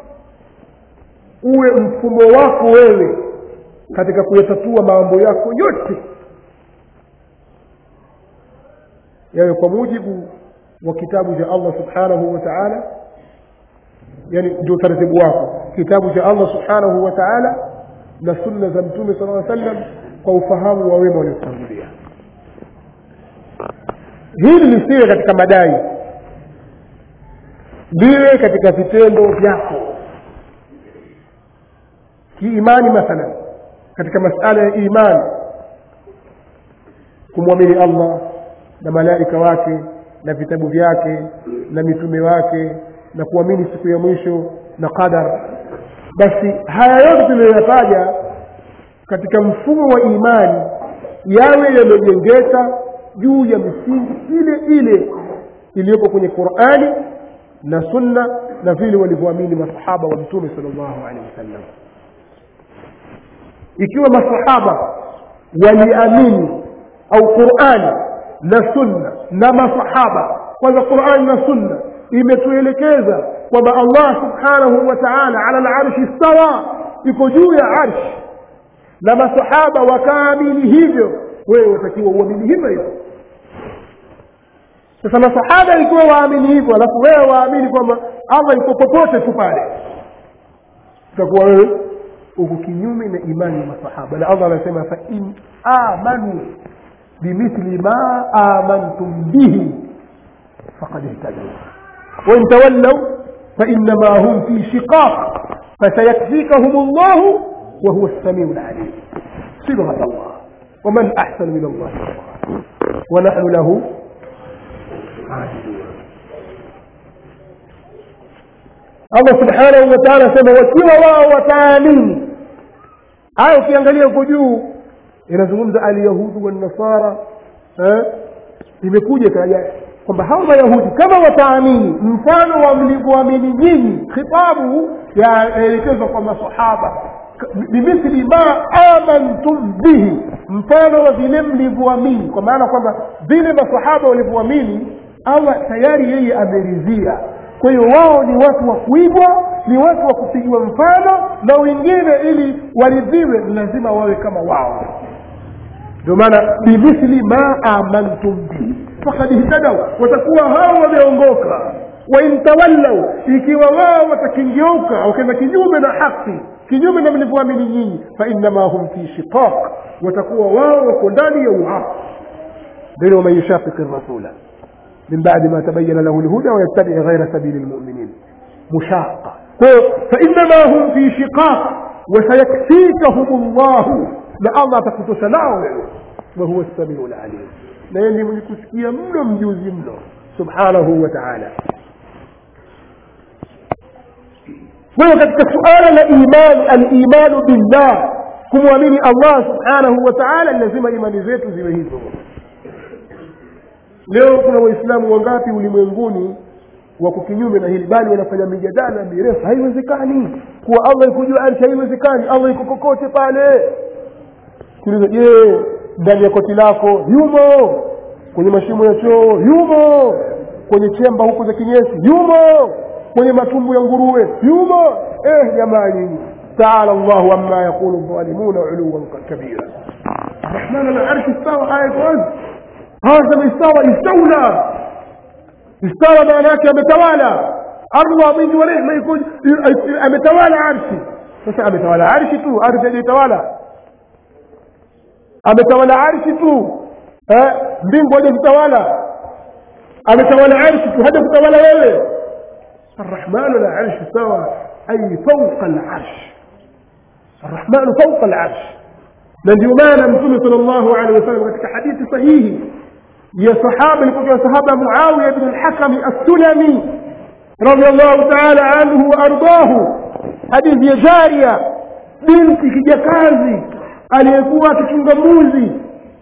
uwe mfumo wako wewe katika kuyatatua mambo yako yote yawe kwa mujibu wa kitabu cha allah subhanahu wa taala yani ndio utaratibu wako kitabu cha allah subhanahu wa taala na sunna za mtume sala aa sallam kwa ufahamu wa wema waliotangulia hili lisiwe katika madai liwe katika vitendo vyako kiimani mathalan katika masala ya imani kumwamini allah na malaika wake na vitabu vyake na mitume wake na kuamini siku ya mwisho na qadar basi haya yote tuliyoyataja katika mfumo wa imani yawe yamejengeka juu ya misingi ile ile iliyopo kwenye qurani na sunna na vile walivyoamini masahaba wa mtume sal llahu alehi wasallam ikiwa masahaba waliamini au qurani na sunna na masahaba kwanza qurani na sunna imetuelekeza kwamba allah subhanahu wa taala ala larshi stawa iko juu ya arshi na masahaba wakaamini hivyo wewe watakiwa uamini hivyo hivyo sasa masahaba ikiwa waamini hivyo alafu wewe waamini kwamba allah iko popote tu pale utakuwa wewe uko kinyume na imani ya masahaba na allah anasema fain amanu bimithli ma amantum bihi faqad ihtadau wain tawallau fainama hum fi shiqaq fasayakfikahum llahu wahuwa lsamiu lalim صبغة الله waman ahsanu min allahi qawla wanahnu lahu allah subhanahu wa taala asema wakiwa wao wataamini haya ukiangalia huko juu inazungumza alyahudu wanasara eh? imekuja kaja kwamba hao mayahudi kama wataamini mfano wa mlivyoamini nyinyi khitabu yaelekezwa kwa masahaba bimithli ma amantum bihi mfano wa vile mlivyoamini kwa maana kwamba vile masahaba walivyoamini allah tayari yeye ameridhia kwa hiyo wao ni watu wa kuigwa ni watu wa kupigiwa mfano na wengine ili waridhiwe lazima wawe kama wao ndio maana bimithli ma amantum bihi fakad ihtadau watakuwa hao wameongoka wain tawallau ikiwa wao watakingeuka wakaenda kinyume na haki kinyume na mlivyoamini nyinyi fainama hum fi shiqaq watakuwa wao wako ndani ya uhafu ndio waman yushaqiqi rasula من بعد ما تبين له الهدى ويتبع غير سبيل المؤمنين مشاقة فإنما هم في شقاق وسيكفيكهم الله لألا تكتس نعو وهو السميع العليم na yeye ndiye mwenye kusikia mno mjuzi mno subhanahu wa taala kwa hiyo katika suala la imani alimanu billah kumwamini allah subhanahu wa taala lazima imani zetu ziwe hizo leo kuna waislamu wangapi ulimwenguni wako kinyume na hili bali wanafanya mijadala mirefu haiwezekani kuwa allah iko juu arshi haiwezekani allah iko kokote pale kuuliza je ndani ya koti lako yumo kwenye mashimo ya choo yumo kwenye chemba huko za kinyesi yumo kwenye matumbu ya nguruwe yumo eh jamaa nyinyi taala llahu amma yaqulu dhalimuna uluwan kabira rahman alarshi istawa aya kwanza هذا استوى استولى استوى maana yake ametawala allah mwingi wa rehma iko ametawala arshi sasa ametawala arshi tu ardhi hajatawala ametawala arshi tu mbingu haja kutawala ametawala arshi tu haja kutawala wewe الرحمن على العرش استوى أي فوق العرش الرحمن فوق العرش na ndio maana mtume sal llahu alehi wasallam katika hadithi sahihi ya sahaba ilikuwa sahaba muawiya bn lhakami assulami radiallahu taala anhu waardahu hadithi ya jaria binti kijakazi aliyekuwa akichunga mbuzi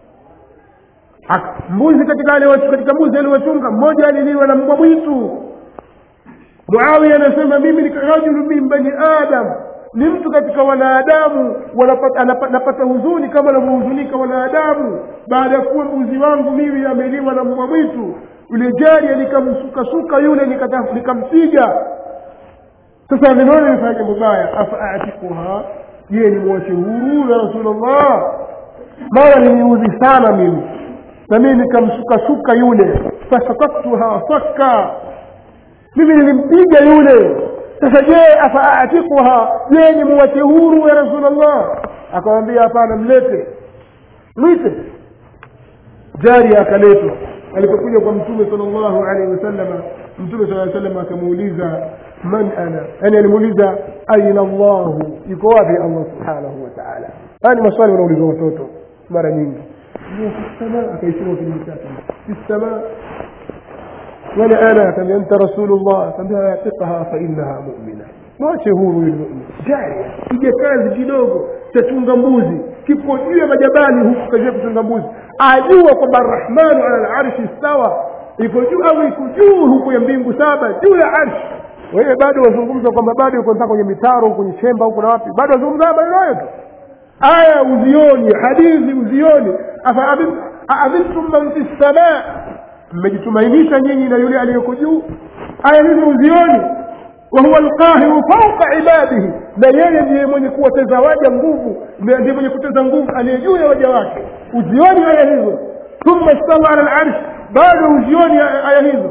mbuzi katika katika mbuzi aliwachunga mmoja aliliwa na mbwa mwitu muawiya anasema mimi ni rajulu min bani adam ni mtu katika wanadamu napata huzuni kama anavyohuzunika wanadamu baada ya kuwa mbuzi wangu mimi ameliwa na mbwa mwitu yule jaria nikamsukasuka yule nikampiga sasa nimeona nifanya jambo baya afaatikuha je ni mwache huru ya rasulllah mara niliudhi sana mimi na mimi nikamsukasuka yule fasakaktuha sakka mimi nilimpiga yule sasa je afaatikuha je ni muwache huru ya rasulllah akamwambia hapana mlete mwite jari akaletwa alipokuja kwa mtume sal llahu alaihi wasalama mtume saa salam akamuuliza man ana yani alimuuliza aina llahu yuko wapi allah subhanahu wa taala haya ni maswali wanauliza watoto mara nyingi akaisema kwenye chake fi samaa ولا انا كم انت رسول الله كم اعتقها فانها مؤمنه mwache huru yule mumin jaria kija kazi kidogo chachunga mbuzi kipo juu ya majabali huku kajua kuchunga mbuzi ajua kwamba arrahmanu ala larshi stawa iko juu au iko juu huku ya mbingu saba juu ya arshi wewe bado wazungumza kwamba bado uko kwenye mitaro kwenye chemba huku na wapi bado wazungumza maneno hayo tu aya uzioni hadithi uzioni afaamiltum man fi lsamaa mmejitumainisha nyinyi na yule aliyoko juu aya hizi uzioni wahuwa lqahiru fauqa ibadihi na yeye ndiye mwenye kuwateza waja nguvu ndiye mwenye kuteza nguvu aliye juu ya waja wake uzioni aya hizo thumma stawa ala larshi bado uzioni aya hizo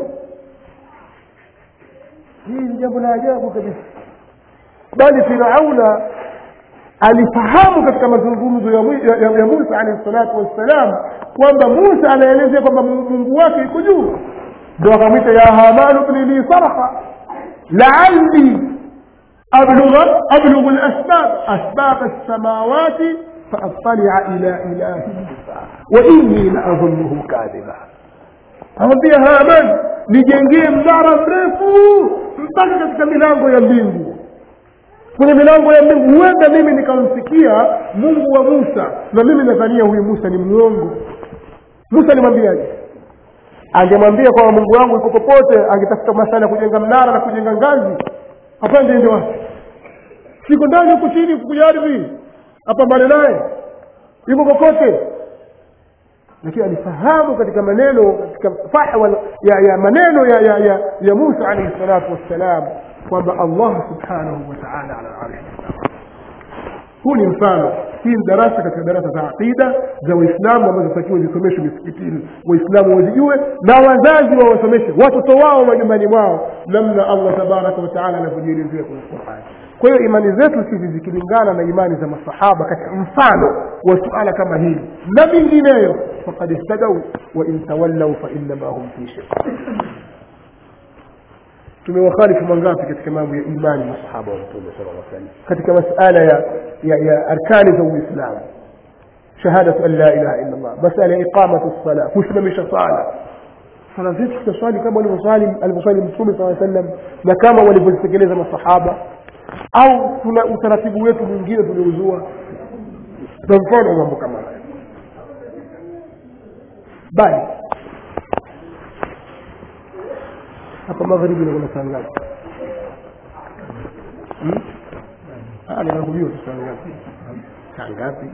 hii ni jambo la ajabu kabisa bali firauna alifahamu katika mazungumzo ya, ya, ya, ya musa alehi salatu wassalam kwamba musa anaelezea kwamba mungu wake iko juu ndo akamwita ya hamanu bni li sarha laali ablugha ablughu lasbab asbab lsamawati faattalia ila ilahi musa wa inni laadhunuhu kadhiba awambia haman nijengee mnara mrefu mpaka katika milango ya mbingu kwenye milango ya mbingu huenda mimi nikamsikia mungu wa musa na mimi nadhania huyu musa ni mwongo musa alimwambiaje angemwambia kwamba mungu wangu iko popote angetafuta masala ya kujenga mnara na kujenga ngazi apande ende wapi siko ndani huku chini kukuja ardhi apambane naye yuko kokote lakini alifahamu katika maneno katika fahwa ya, ya maneno ya, ya, ya, ya musa alaihi salatu wassalam kwamba allah subhanahu wataala ala arshi huu ni mfano hii ni darasa katika darasa za aqida za waislamu ambazo zitakiwa zisomeshwe misikitini waislamu wazijue na wazazi wawasomeshe watoto wao majumbani mwao namna allah tabaraka wataala anavyojielezea kwenye qurani kwa hiyo imani zetu sisi zikilingana na imani za masahaba katika mfano wa suala kama hili na mingineyo faqad ihtadau wa in tawallau fainama hum fi shik tumewakhalifu mangapi katika mambo ya imani masahaba wa mtume sala llah salam katika masala ya, ya, ya arkani za uislamu shahadatu an la ilaha illa llah masala ya iqamatu lsala kusimamisha sala sala zetu tutaswali kama alivyoswali mtume saa sallam na kama walivyozitekeleza masahaba au tuna utaratibu wetu mwingine tuliozua na mfano wa mambo kama haya bali hapa magharibi nakuna saa ngapi ninakuliwa tu saa ngapi saa ngapi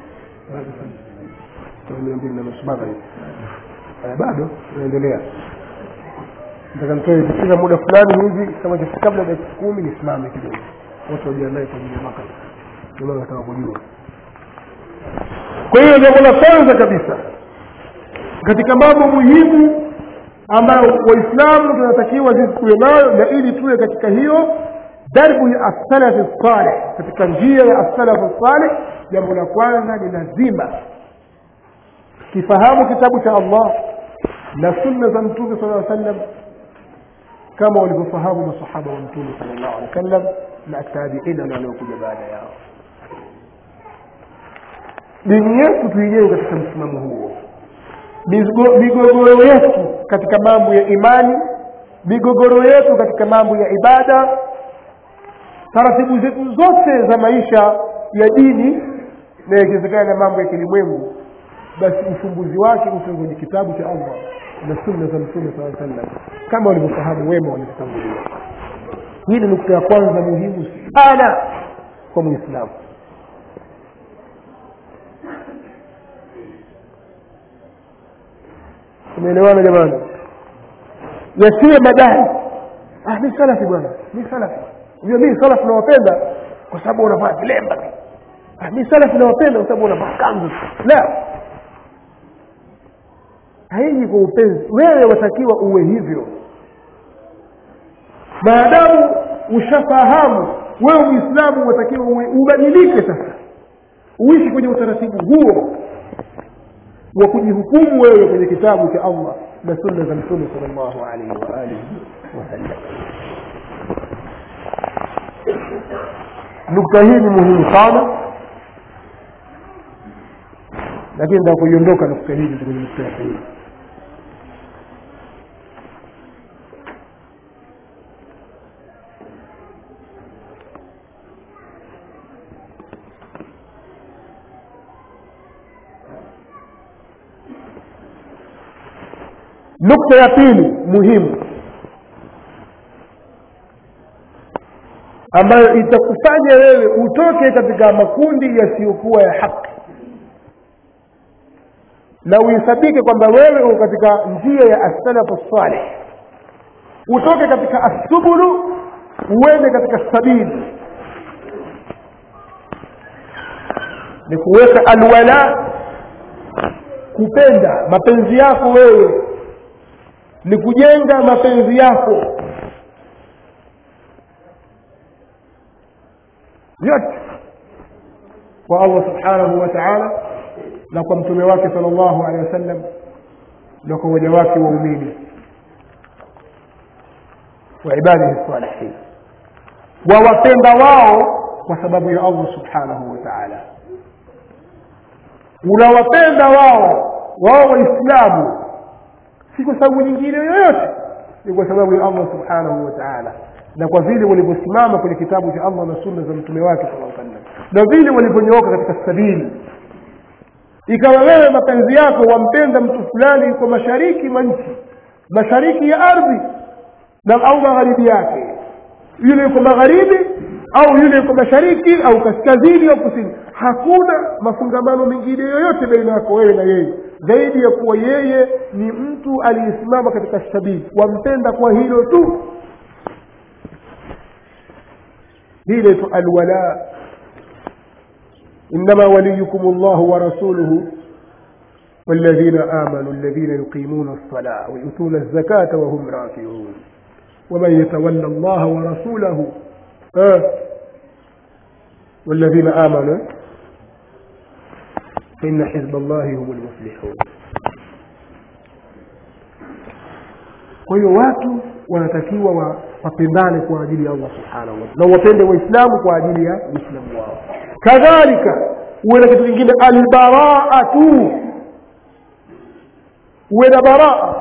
mia mbili na nusu magharibi bado tunaendelea nataka nitoe kila muda fulani hivi kama kabla dakika kumi nisimame kidogo watu wajiandae kwa ajili ya maka ndio nataka kujua kwa hiyo jambo la kwanza kabisa katika mambo muhimu ambayo waislamu tunatakiwa sisi tuwe nayo na ili tuwe katika hiyo darbu ya assalafi saleh katika njia ya assalafu saleh jambo la kwanza ni lazima kifahamu kitabu cha allah na sunna za mtume sala aa sallam kama walivyofahamu masahaba wa mtume sala llahu alehi wa sallam na tabiina na waliokuja baada yao dini yetu tuijenge katika msimamo huo migogoro yetu katika mambo ya imani migogoro yetu katika mambo ya ibada taratibu zetu zote za maisha ya dini na ikiwezekana na mambo ya kilimwengu basi ufumbuzi wake uko kwenye kitabu cha allah na sunna za mtume saa sallam kama walivyofahamu wema walivyotangulia hii ni nukta ya kwanza muhimu sana kwa mwislamu tumeelewana jamani yasiwe madai ah, mi salafi bwana mi salafi unajua mi salafi nawapenda kwa sababu wanavaa vilemba ah, mi salafi nawapenda kwa sababu wanavaa kanzu la haiji kwa upenzi wewe watakiwa uwe hivyo maadamu ushafahamu wewe uislamu watakiwa uwe ubadilike sasa uishi kwenye utaratibu huo wa kujihukumu wewe kwenye kitabu cha allah na sunna za mtume sal llahu alaihi waalihi wasallam nukta hii ni muhimu sana lakini ndaa kuiondoka nukta hii kwenye nukta ya pili nukta ya pili muhimu ambayo itakufanya wewe utoke katika makundi yasiyokuwa ya haki na uhesabike kwamba wewe uko katika njia ya assalafu saleh utoke katika assubulu uende katika sabili ni kuweka alwala kupenda mapenzi yako wewe ni kujenga mapenzi yako yote kwa allah subhanahu wa taala na kwa mtume wake sal llahu alehi wasallam na kwa waja wake waumini wa ibadihi salihin wawapenda wao kwa sababu ya allah subhanahu wa taala unawapenda wao wao waislamu si kwa sababu nyingine yoyote ni kwa sababu ya allah subhanahu wa taala na kwa vile walivyosimama kwenye kitabu cha allah na sunna za mtume wake sala sallam na vile walivyonyooka katika sabili ikawa wewe mapenzi yako wampenda mtu fulani yuko mashariki mwa nchi mashariki ya ardhi na au magharibi yake yule yuko magharibi au yule yuko mashariki au kaskazini au kusini hakuna mafungamano mengine yoyote baina yako wewe na yeye zaidi ya kuwa yeye ni mtu aliyesimama katika sabili wampenda kwa hilo tu hii inaitwa alwala إنما وليكم الله ورسوله والذين آمنوا الذين يقيمون الصلاة ويؤتون الزكاة وهم راكعون ومن يتولى الله ورسوله آه والذين آمنوا فإن حزب الله هم المفلحون kwa hiyo watu wanatakiwa wa- wapendane kwa ajili ya allah subhanahu wa taala na wapende waislamu kwa ajili ya uislamu wao kadhalika uwe na kitu kingine albaraatu uwe na baraa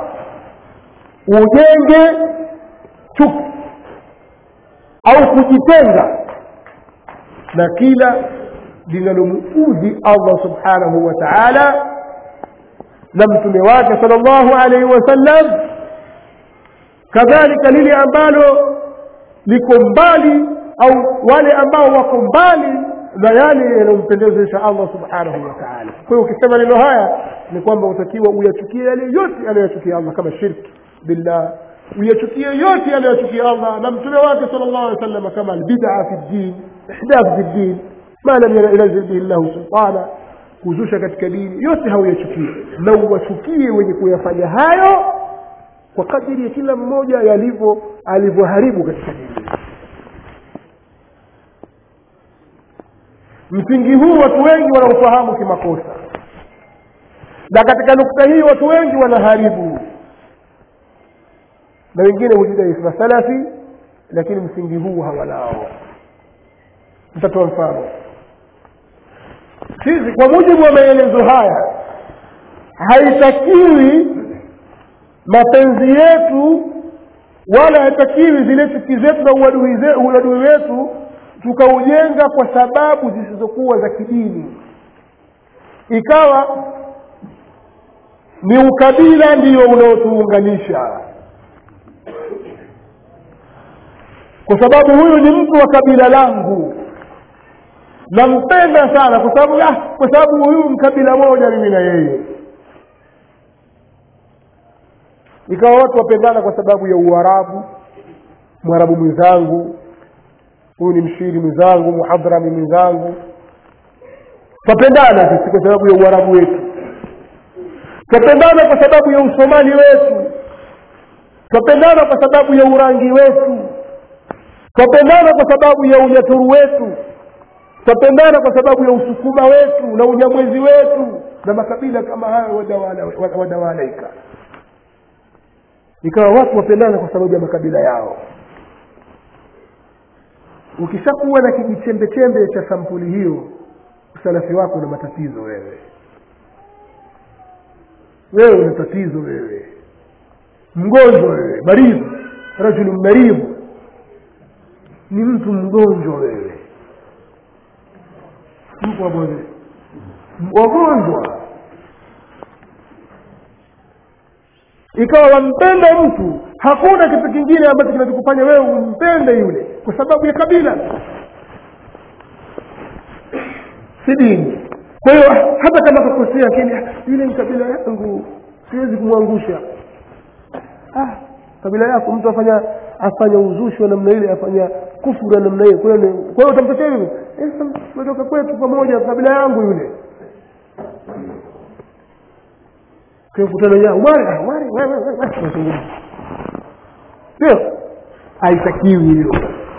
ujenge chuki au kujitenga na kila linalomuudhi allah subhanahu wa taala na mtume wake sal llahu alaihi wasallam kadhalika lile ambalo liko mbali au wale ambao wako mbali na yale yanayompendezesha allah subhanahu wa taala kwa hiyo ukisema neno haya ni kwamba utakiwa uyachukie yale yote anayochukia allah kama shirki billah uyachukie yote anayochukia allah na mtume wake sal llahu alih wa sallam kama albidaa fi ddin ihdath fi ddin ma lam yanzil bihi llahu sultana kuzusha katika dini yote hauyachukie na uwachukie wenye kuyafanya hayo kwa kadiri ya kila mmoja yalivyo alivyoharibu katika dini msingi huu watu wengi wanaufahamu kimakosa na katika nukta hii watu wengi wanaharibu na wengine hujidai masalafi lakini msingi huu hawanao nitatoa mfano sisi kwa mujibu wa maelezo haya haitakiwi mapenzi yetu wala haitakiwi zile chuki zetu na uadui ze- uadui wetu tukaujenga kwa sababu zisizokuwa za kidini ikawa ni ukabila ndio unaotuunganisha kwa sababu huyu ni mtu wa kabila langu nampenda sana kwa sababu ah, kwa sababu huyu mkabila moja mimi na yeye ikawa watu wapendana kwa sababu ya uarabu mwarabu mwenzangu huyu ni mshiri mwenzangu muhadrami mwenzangu twapendana sisi kwa sababu ya uarabu wetu twapendana kwa sababu ya usomali wetu twapendana kwa sababu ya urangi wetu twapendana kwa sababu ya unyaturu wetu twapendana kwa sababu ya usukuma wetu na unyamwezi wetu na makabila kama hayo wadawala- wadawalaika ikawa watu wapendana kwa sababu ya makabila yao ukishakuwa na kijichembechembe cha sampuli hiyo usalafi wako una matatizo wewe wewe una tatizo wewe mgonjwa wewe maridhu rajulu maridhu ni mtu mgonjwa wewe mko wagonjwa wagonjwa ikawa wampenda mtu hakuna kitu kingine ambacho kinachokufanya wewe umpende yule kwa sababu ya kabila si dini kwa hiyo hata kama kakosea lakini yule ni kabila yangu siwezi kumwangusha ah, kabila yako mtu afanya afanya uzushi wa namna ile afanya kufuru ya namna hiyo kwa hiyo ni- kwa hiyo utamtetea hivyo Eh, sasa tumetoka kwetu pamoja kabila yangu yule kukutana ya umari ah, umari wewe wewe wewe tunazungumza sio haitakiwi hiyo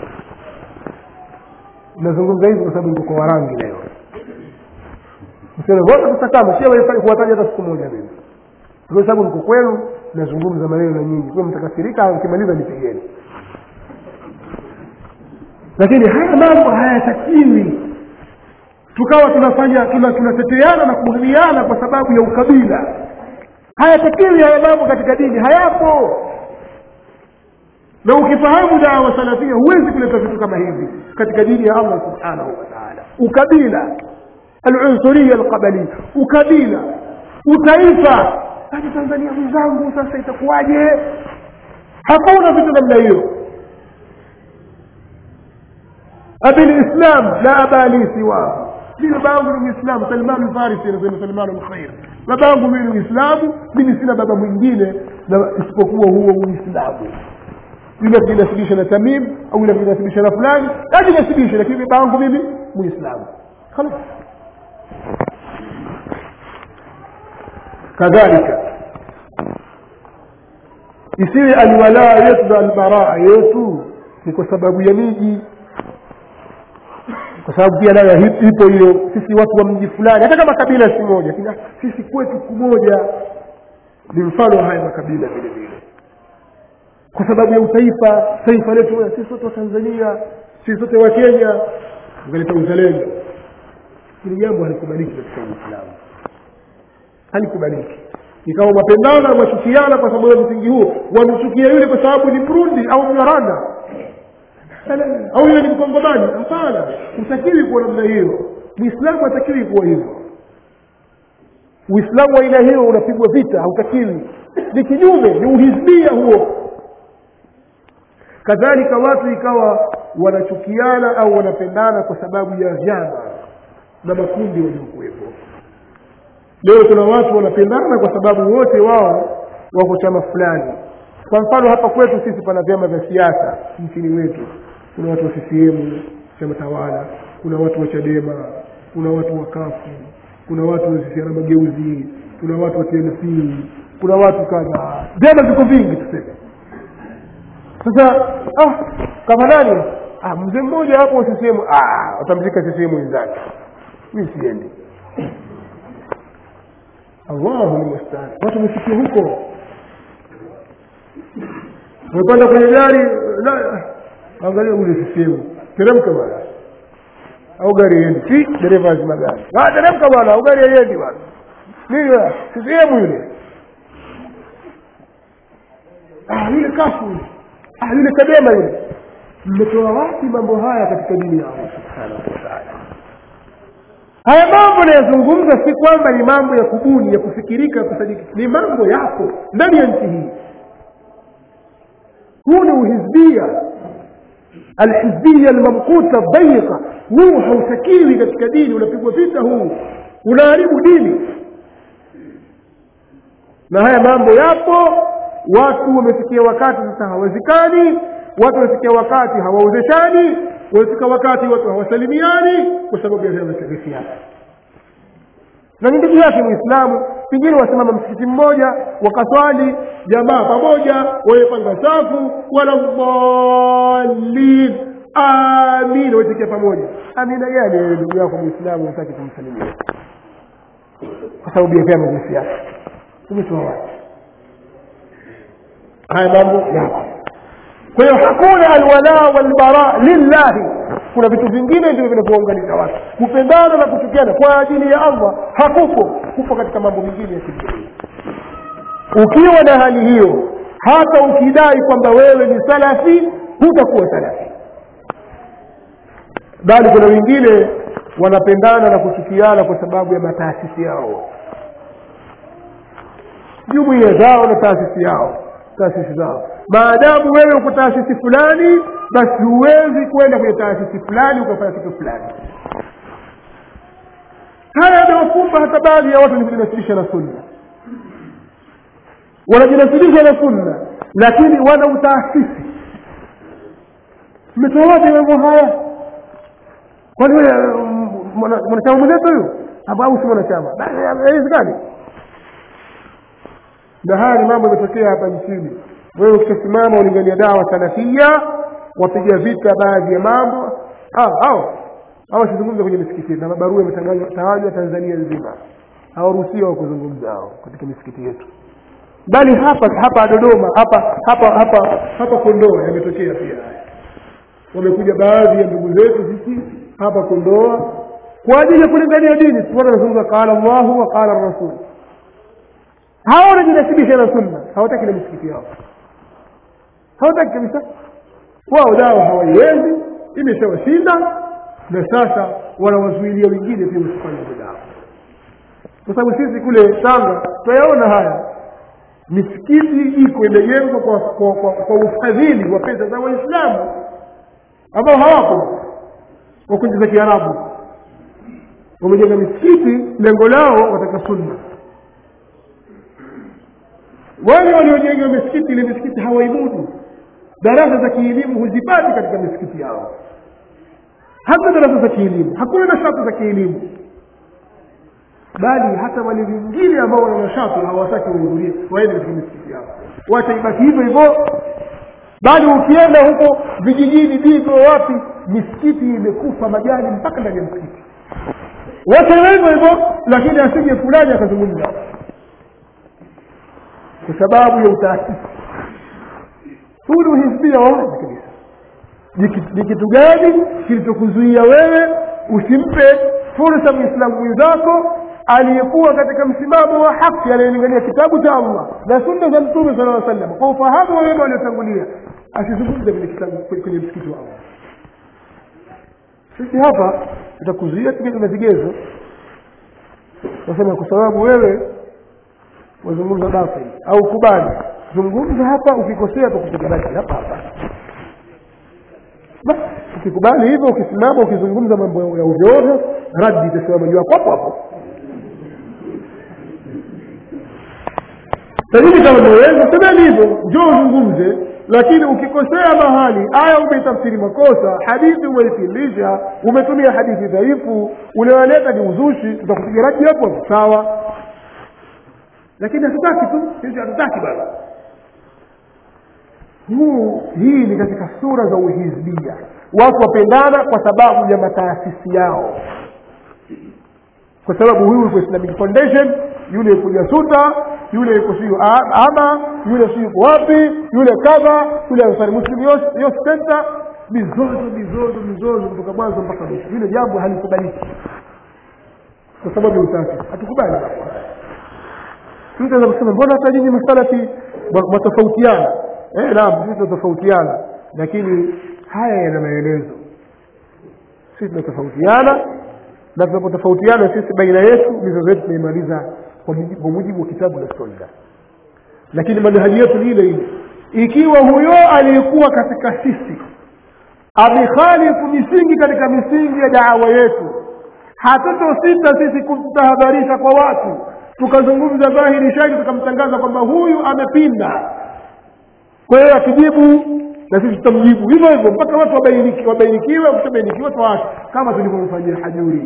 nazungumza hivi kwa sababu niko kwa warangi leo msione wote tutakama sio wewe kuwataja hata siku moja mimi kwa sababu niko kwenu nazungumza maneno na nyinyi kwa mtakasirika mkimaliza nipigeni lakini haya mambo hayatakiwi tukawa tunafanya tuna- tunateteana na kuhamiana kwa sababu ya ukabila hayatakiwi haya mambo katika dini hayapo na ukifahamu dawa salafia huwezi kuleta vitu kama hivi katika dini ya allah subhanahu wa taala ukabila alunsuria alqabalia ukabila utaifa hata tanzania mwenzangu sasa itakuwaje hakuna vitu namna hiyo abilislam la abali siwahu mimi baba yangu ni muislamu salman alfarisi anasema salman alkhair baba yangu mimi ni muislamu mimi sina baba mwingine na isipokuwa huo uislamu yule akijinasibisha na tamim au yule akijinasibisha na fulani ajinasibishe lakini baba yangu mimi muislamu khalas kadhalika isiwe alwalaa yetu na albaraa yetu ni kwa sababu ya miji kwa sababu pia nayo hip- ipo hiyo sisi watu wa mji fulani hata kama kabila si moja lakini sisi kwetu kumoja ni mfano wa haya makabila vile vile kwa sababu ya utaifa taifa letu wewe, sisi sote wa tanzania sisi sote wa kenya ukaleta uzalendo hili jambo halikubaliki katika uislamu halikubaliki ikawa mapendana mwachukiana kwa sababu ya msingi huo wamchukia yule kwa sababu ni mrundi au mnyaranda au yule ni mkongomani hapana hutakiwi kuwa namna hiyo muislamu hatakiwi kuwa hivyo uislamu wa aina hiyo unapigwa vita hautakiwi ni kinyume ni uhizbia huo kadhalika watu ikawa wanachukiana au wanapendana kwa sababu ya vyama na makundi waliokuwepo leo kuna watu wanapendana kwa sababu wote wao wako chama fulani kwa mfano hapa kwetu sisi pana vyama vya siasa nchini wetu kuna watu wa ccm chama tawala kuna watu wa chadema kuna watu wa kafu kuna watu wa CCM mageuzi kuna watu wa tnc kuna watu kadha vyama viko vingi tuseme sasa ah, kama nani ah, mzee mmoja hapo wa ccm ah, watamzika ccm wenzake mi siendi allahu lmustaan watu wamefikia huko umepanda kwenye gari na angalia ule sisemu teremka bwana au gari iendi si dereva azima gari Ah, teremka bwana au gari haiendi bwana nini sisemu yule ah yule kafu yule ah yule kadema yule mmetoa wapi mambo haya katika dini ya allah subhanahu wa taala haya mambo nayazungumza si kwamba ni mambo ya kubuni ya kufikirika ya kusadiki ni mambo yapo ndani ya nchi hii huu ni uhizbia alhizbia almamkuta dayiqa huu hautakiwi katika dini unapigwa vita huu unaharibu dini na haya mambo yapo watu wamefikia wakati sasa hawazikani watu wamefikia wakati hawaozeshani wamefika wakati watu hawasalimiani kwa sababu ya vyama vya siasa na ni ndugu yake mwislamu pengine wasimama msikiti mmoja wakaswali jamaa pamoja wamepanga safu wala dhalin amin waitikia pamoja amina gani wewe ndugu yako mwislamu hataki kumsalimia kwa sababu ya vyama vya siasa umetoa wapi haya mambo yapo kwa hiyo hakuna alwala walbara lillahi kuna vitu vingine ndivyo vinavyounganisha watu kupendana na kuchukiana kwa ajili ya allah hakupo kupo katika mambo mengine ya kidunia ukiwa na hali hiyo hata ukidai kwamba wewe ni salafi hutakuwa salafi bali kuna wengine wanapendana na kuchukiana kwa sababu ya mataasisi yao jumuiya zao na taasisi yao taasisi zao maadamu wewe uko taasisi fulani basi huwezi kwenda kwenye taasisi fulani ukafanya kitu fulani haya yanawakumba hata baadhi ya watu ni kujinasilisha na sunna wanajinasilisha na sunna lakini wana utaasisi mmetoa wapi mambo haya kwani wewe mwana- mwanachama mwenzetu huyu Hapo au si mwanachama basi haiwezekani na haya ni mambo yametokea hapa nchini wewe ukishasimama ulingania dawa salafia wapiga vita baadhi ya mambo hao hao hao wasizungumza kwenye misikiti na mabarua yametawanywa tanzania nzima hawaruhusiwa kuzungumza hao katika misikiti yetu bali hapa hapa dodoma hapa hapa hapa hapa kondoa yametokea pia haya wamekuja baadhi ya ndugu zetu sisi hapa kondoa kwa ajili ya kulingania dini tuona anazungumza qala llahu wa qala rasul hawa wanajinasibisha na sunna hawataki na misikiti yao hawataki kabisa wao dawa hawaiwezi imeshawashinda na sasa wanawazuilia wengine pia wasifanye dawa kwa sababu sisi kule tanga tunayaona haya misikiti iko imejengwa kwa, kwa, kwa, kwa ufadhili wa pesa za waislamu ambao hawako wa nchi za kiarabu wamejenga misikiti lengo lao wataka sunna wale waliojenga misikiti ile misikiti hawaimudu darasa za kielimu huzipati katika misikiti yao hata darasa za kielimu hakuna nashati za kielimu bali hata wale wengine ambao wana nashati hawataki wahudhurie waende katika misikiti yao wacha ibaki hivyo hivyo bali ukienda huko vijijini digo wapi misikiti imekufa majani mpaka ndani ya msikiti wacha hivyo hivyo lakini asije fulani akazungumza kwa sababu ya utaasisi huu ni uhisbia wa wazi kabisa ni kitu gani kilichokuzuia wewe usimpe fursa mwislamu mwenzako aliyekuwa katika msimamo wa haki anayelingania kitabu cha allah na sunna za mtume sala aa sallam kwa ufahamu wa wema waliotangulia asizungumze kwenye kitabu kwenye msikiti wa allah sisi hapa tutakuzuia kigezo na vigezo nasema kwa sababu wewe wazungumza batil au kubali zungumza hapa ukikosea tukupiga basi hapa hapa basi ukikubali hivyo ukisimama ukizungumza mambo ya ovyo ovyo radi itasimama juu yako hapo hapo lakini kama unaweza semeni hivyo njoo uzungumze lakini ukikosea mahali aya umeitafsiri makosa hadithi umeitilisha umetumia hadithi dhaifu ulioleta ni uzushi tutakupiga radi hapo hapo sawa lakini hatutaki tu sisi hatutaki bana huu hii ni katika sura za uhizbia watu wapendana kwa sababu ya mataasisi yao kwa sababu huyu yuko islamic foundation yule yuko jasuta yule yuko siyo ama yule si yuko wapi yule kadha yule ansari muslim youth center mizozo mizozo mizozo kutoka mwanzo mpaka mwisho yule jambo halikubaliki kwa sababu ya utaasisi hatukubali mtu anaweza kusema mbona hata nyinyi masalafi mwatofautiana eh naam sisi tunatofautiana lakini haya yana maelezo sisi tunatofautiana na tunapotofautiana sisi baina yetu mizozo yetu tunaimaliza kwa mujibu wa kitabu na sunna lakini manhaji yetu ni ile ile ikiwa huyo aliyekuwa katika sisi amekhalifu misingi katika misingi ya daawa yetu hatutosita sisi kutahadharisha kwa watu tukazungumza dhahiri shaki tukamtangaza kwamba huyu amepinda kwa hiyo akijibu na sisi tutamjibu hivyo hivyo mpaka watu wabainiki wabainikiwe wakishabainikiwa tuwaache kama tulivyomfanyia hajuri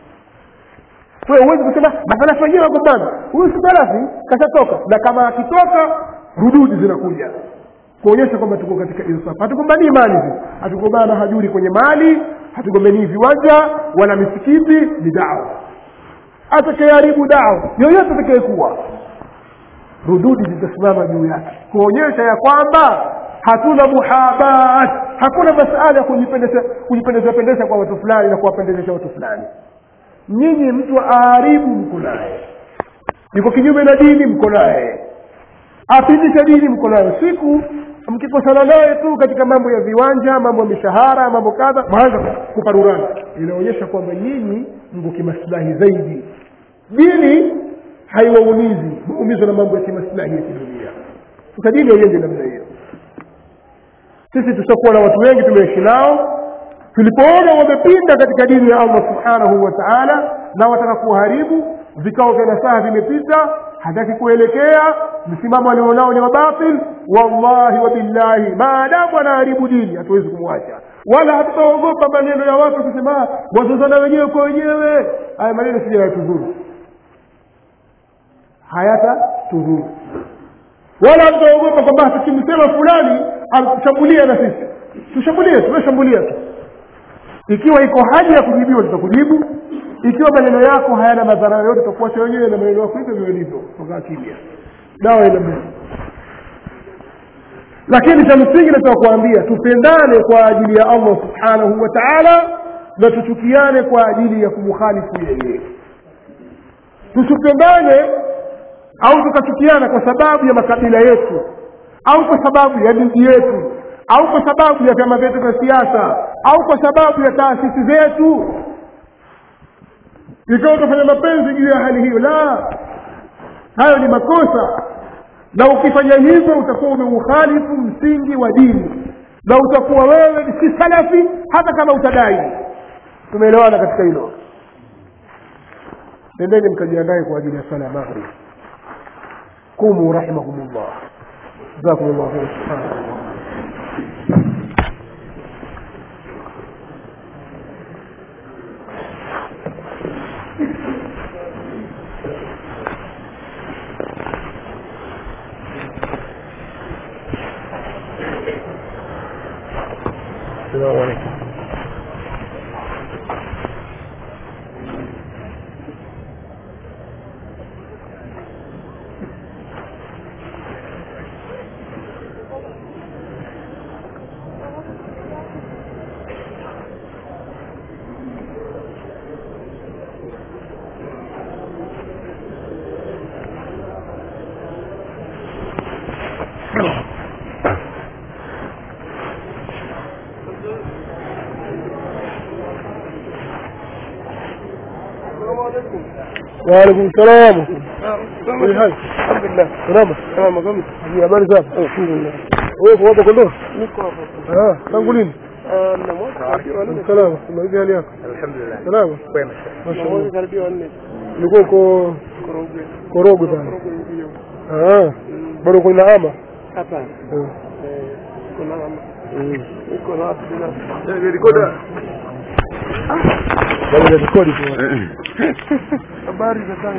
kwa hiyo huwezi kusema masalafi wenyewe wagombana huyu si salafi kashatoka na kama akitoka rududi zinakuja kuonyesha kwamba tuko katika insaf hatugombanii mali sisi hatugombana hajuri kwenye mali hatugombanii viwanja wala misikiti ni dawa atakayeharibu dawa yoyote atakayekuwa rududi zitasimama juu yake kuonyesha ya kwamba hatuna muhabat hakuna masala ya kujipendeza kujipendeza pendeza kwa watu fulani na kuwapendezesha watu fulani nyinyi mtu aharibu mko naye yuko kinyume na dini mko naye apindisha dini mko naye siku mkikosana naye tu katika mambo ya viwanja mambo ya mishahara mambo kadha mwanza kuparurana inaonyesha kwamba nyinyi mko kimaslahi zaidi dini haiwaumizi maumizwa na mambo ya kimaslahi ya kidunia sasa dini haiende namna hiyo sisi tushakuwa na watu wengi tumeishi nao tulipoona wamepinda katika dini ya allah subhanahu wa taala na wataka kuharibu vikao vya nasaha vimepita hataki kuelekea msimamo alionao ni wabatil wallahi wabillahi maadamu anaharibu dini hatuwezi kumwacha wala hatutaogopa maneno ya watu kusema wazozana wenyewe kwa wenyewe haya maneno sija yatudhuru hayata tudhuru wala hatutaogopa kwamba tukimsema fulani atushambulia na sisi tushambulie tumeshambulia tu ikiwa iko haja ya kujibiwa tutakujibu ikiwa maneno yako hayana madhara yoyote tutakuacha wenyewe na maneno yako hivyo vile ilivyo tokaa kimya dawa ina mbele lakini cha msingi nataka kuambia tupendane kwa ajili ya allah subhanahu wa taala na tuchukiane kwa ajili ya kumukhalifu yeye tusipendane au tukachukiana kwa sababu ya makabila yetu au kwa sababu ya dini yetu au kwa sababu ya vyama vyetu vya siasa au kwa sababu ya taasisi zetu ikawa utafanya mapenzi juu ya hali hiyo la hayo ni makosa na ukifanya hivyo utakuwa umeukhalifu msingi wa dini na utakuwa wewe si salafi hata kama utadai tumeelewana katika hilo nendeni mkajiandae kwa ajili ya sala ya maghrib qumu rahimakumullah jazakum llah khair subhanallah السلام عليكم وعليكم السلام كيف حالك؟ الحمد لله سلامة سلامة كم؟ في habari zako? Alhamdulillah. Wewe kwa kondoo? Niko hapa. Ah, tangu lini? Ah, na mwaka. Salama. Unaje hali yako? Alhamdulillah. Salama. Kwema. Mashaallah. karibia wanne. Ulikuwa uko Korogwe. Korogwe pale. ndio. Ah. Bado uko Inaama? Hapa. Eh. Eh, kuna mama. Mm. Niko na watu binafsi. Eh, rekoda. Bado rekodi tu. Habari za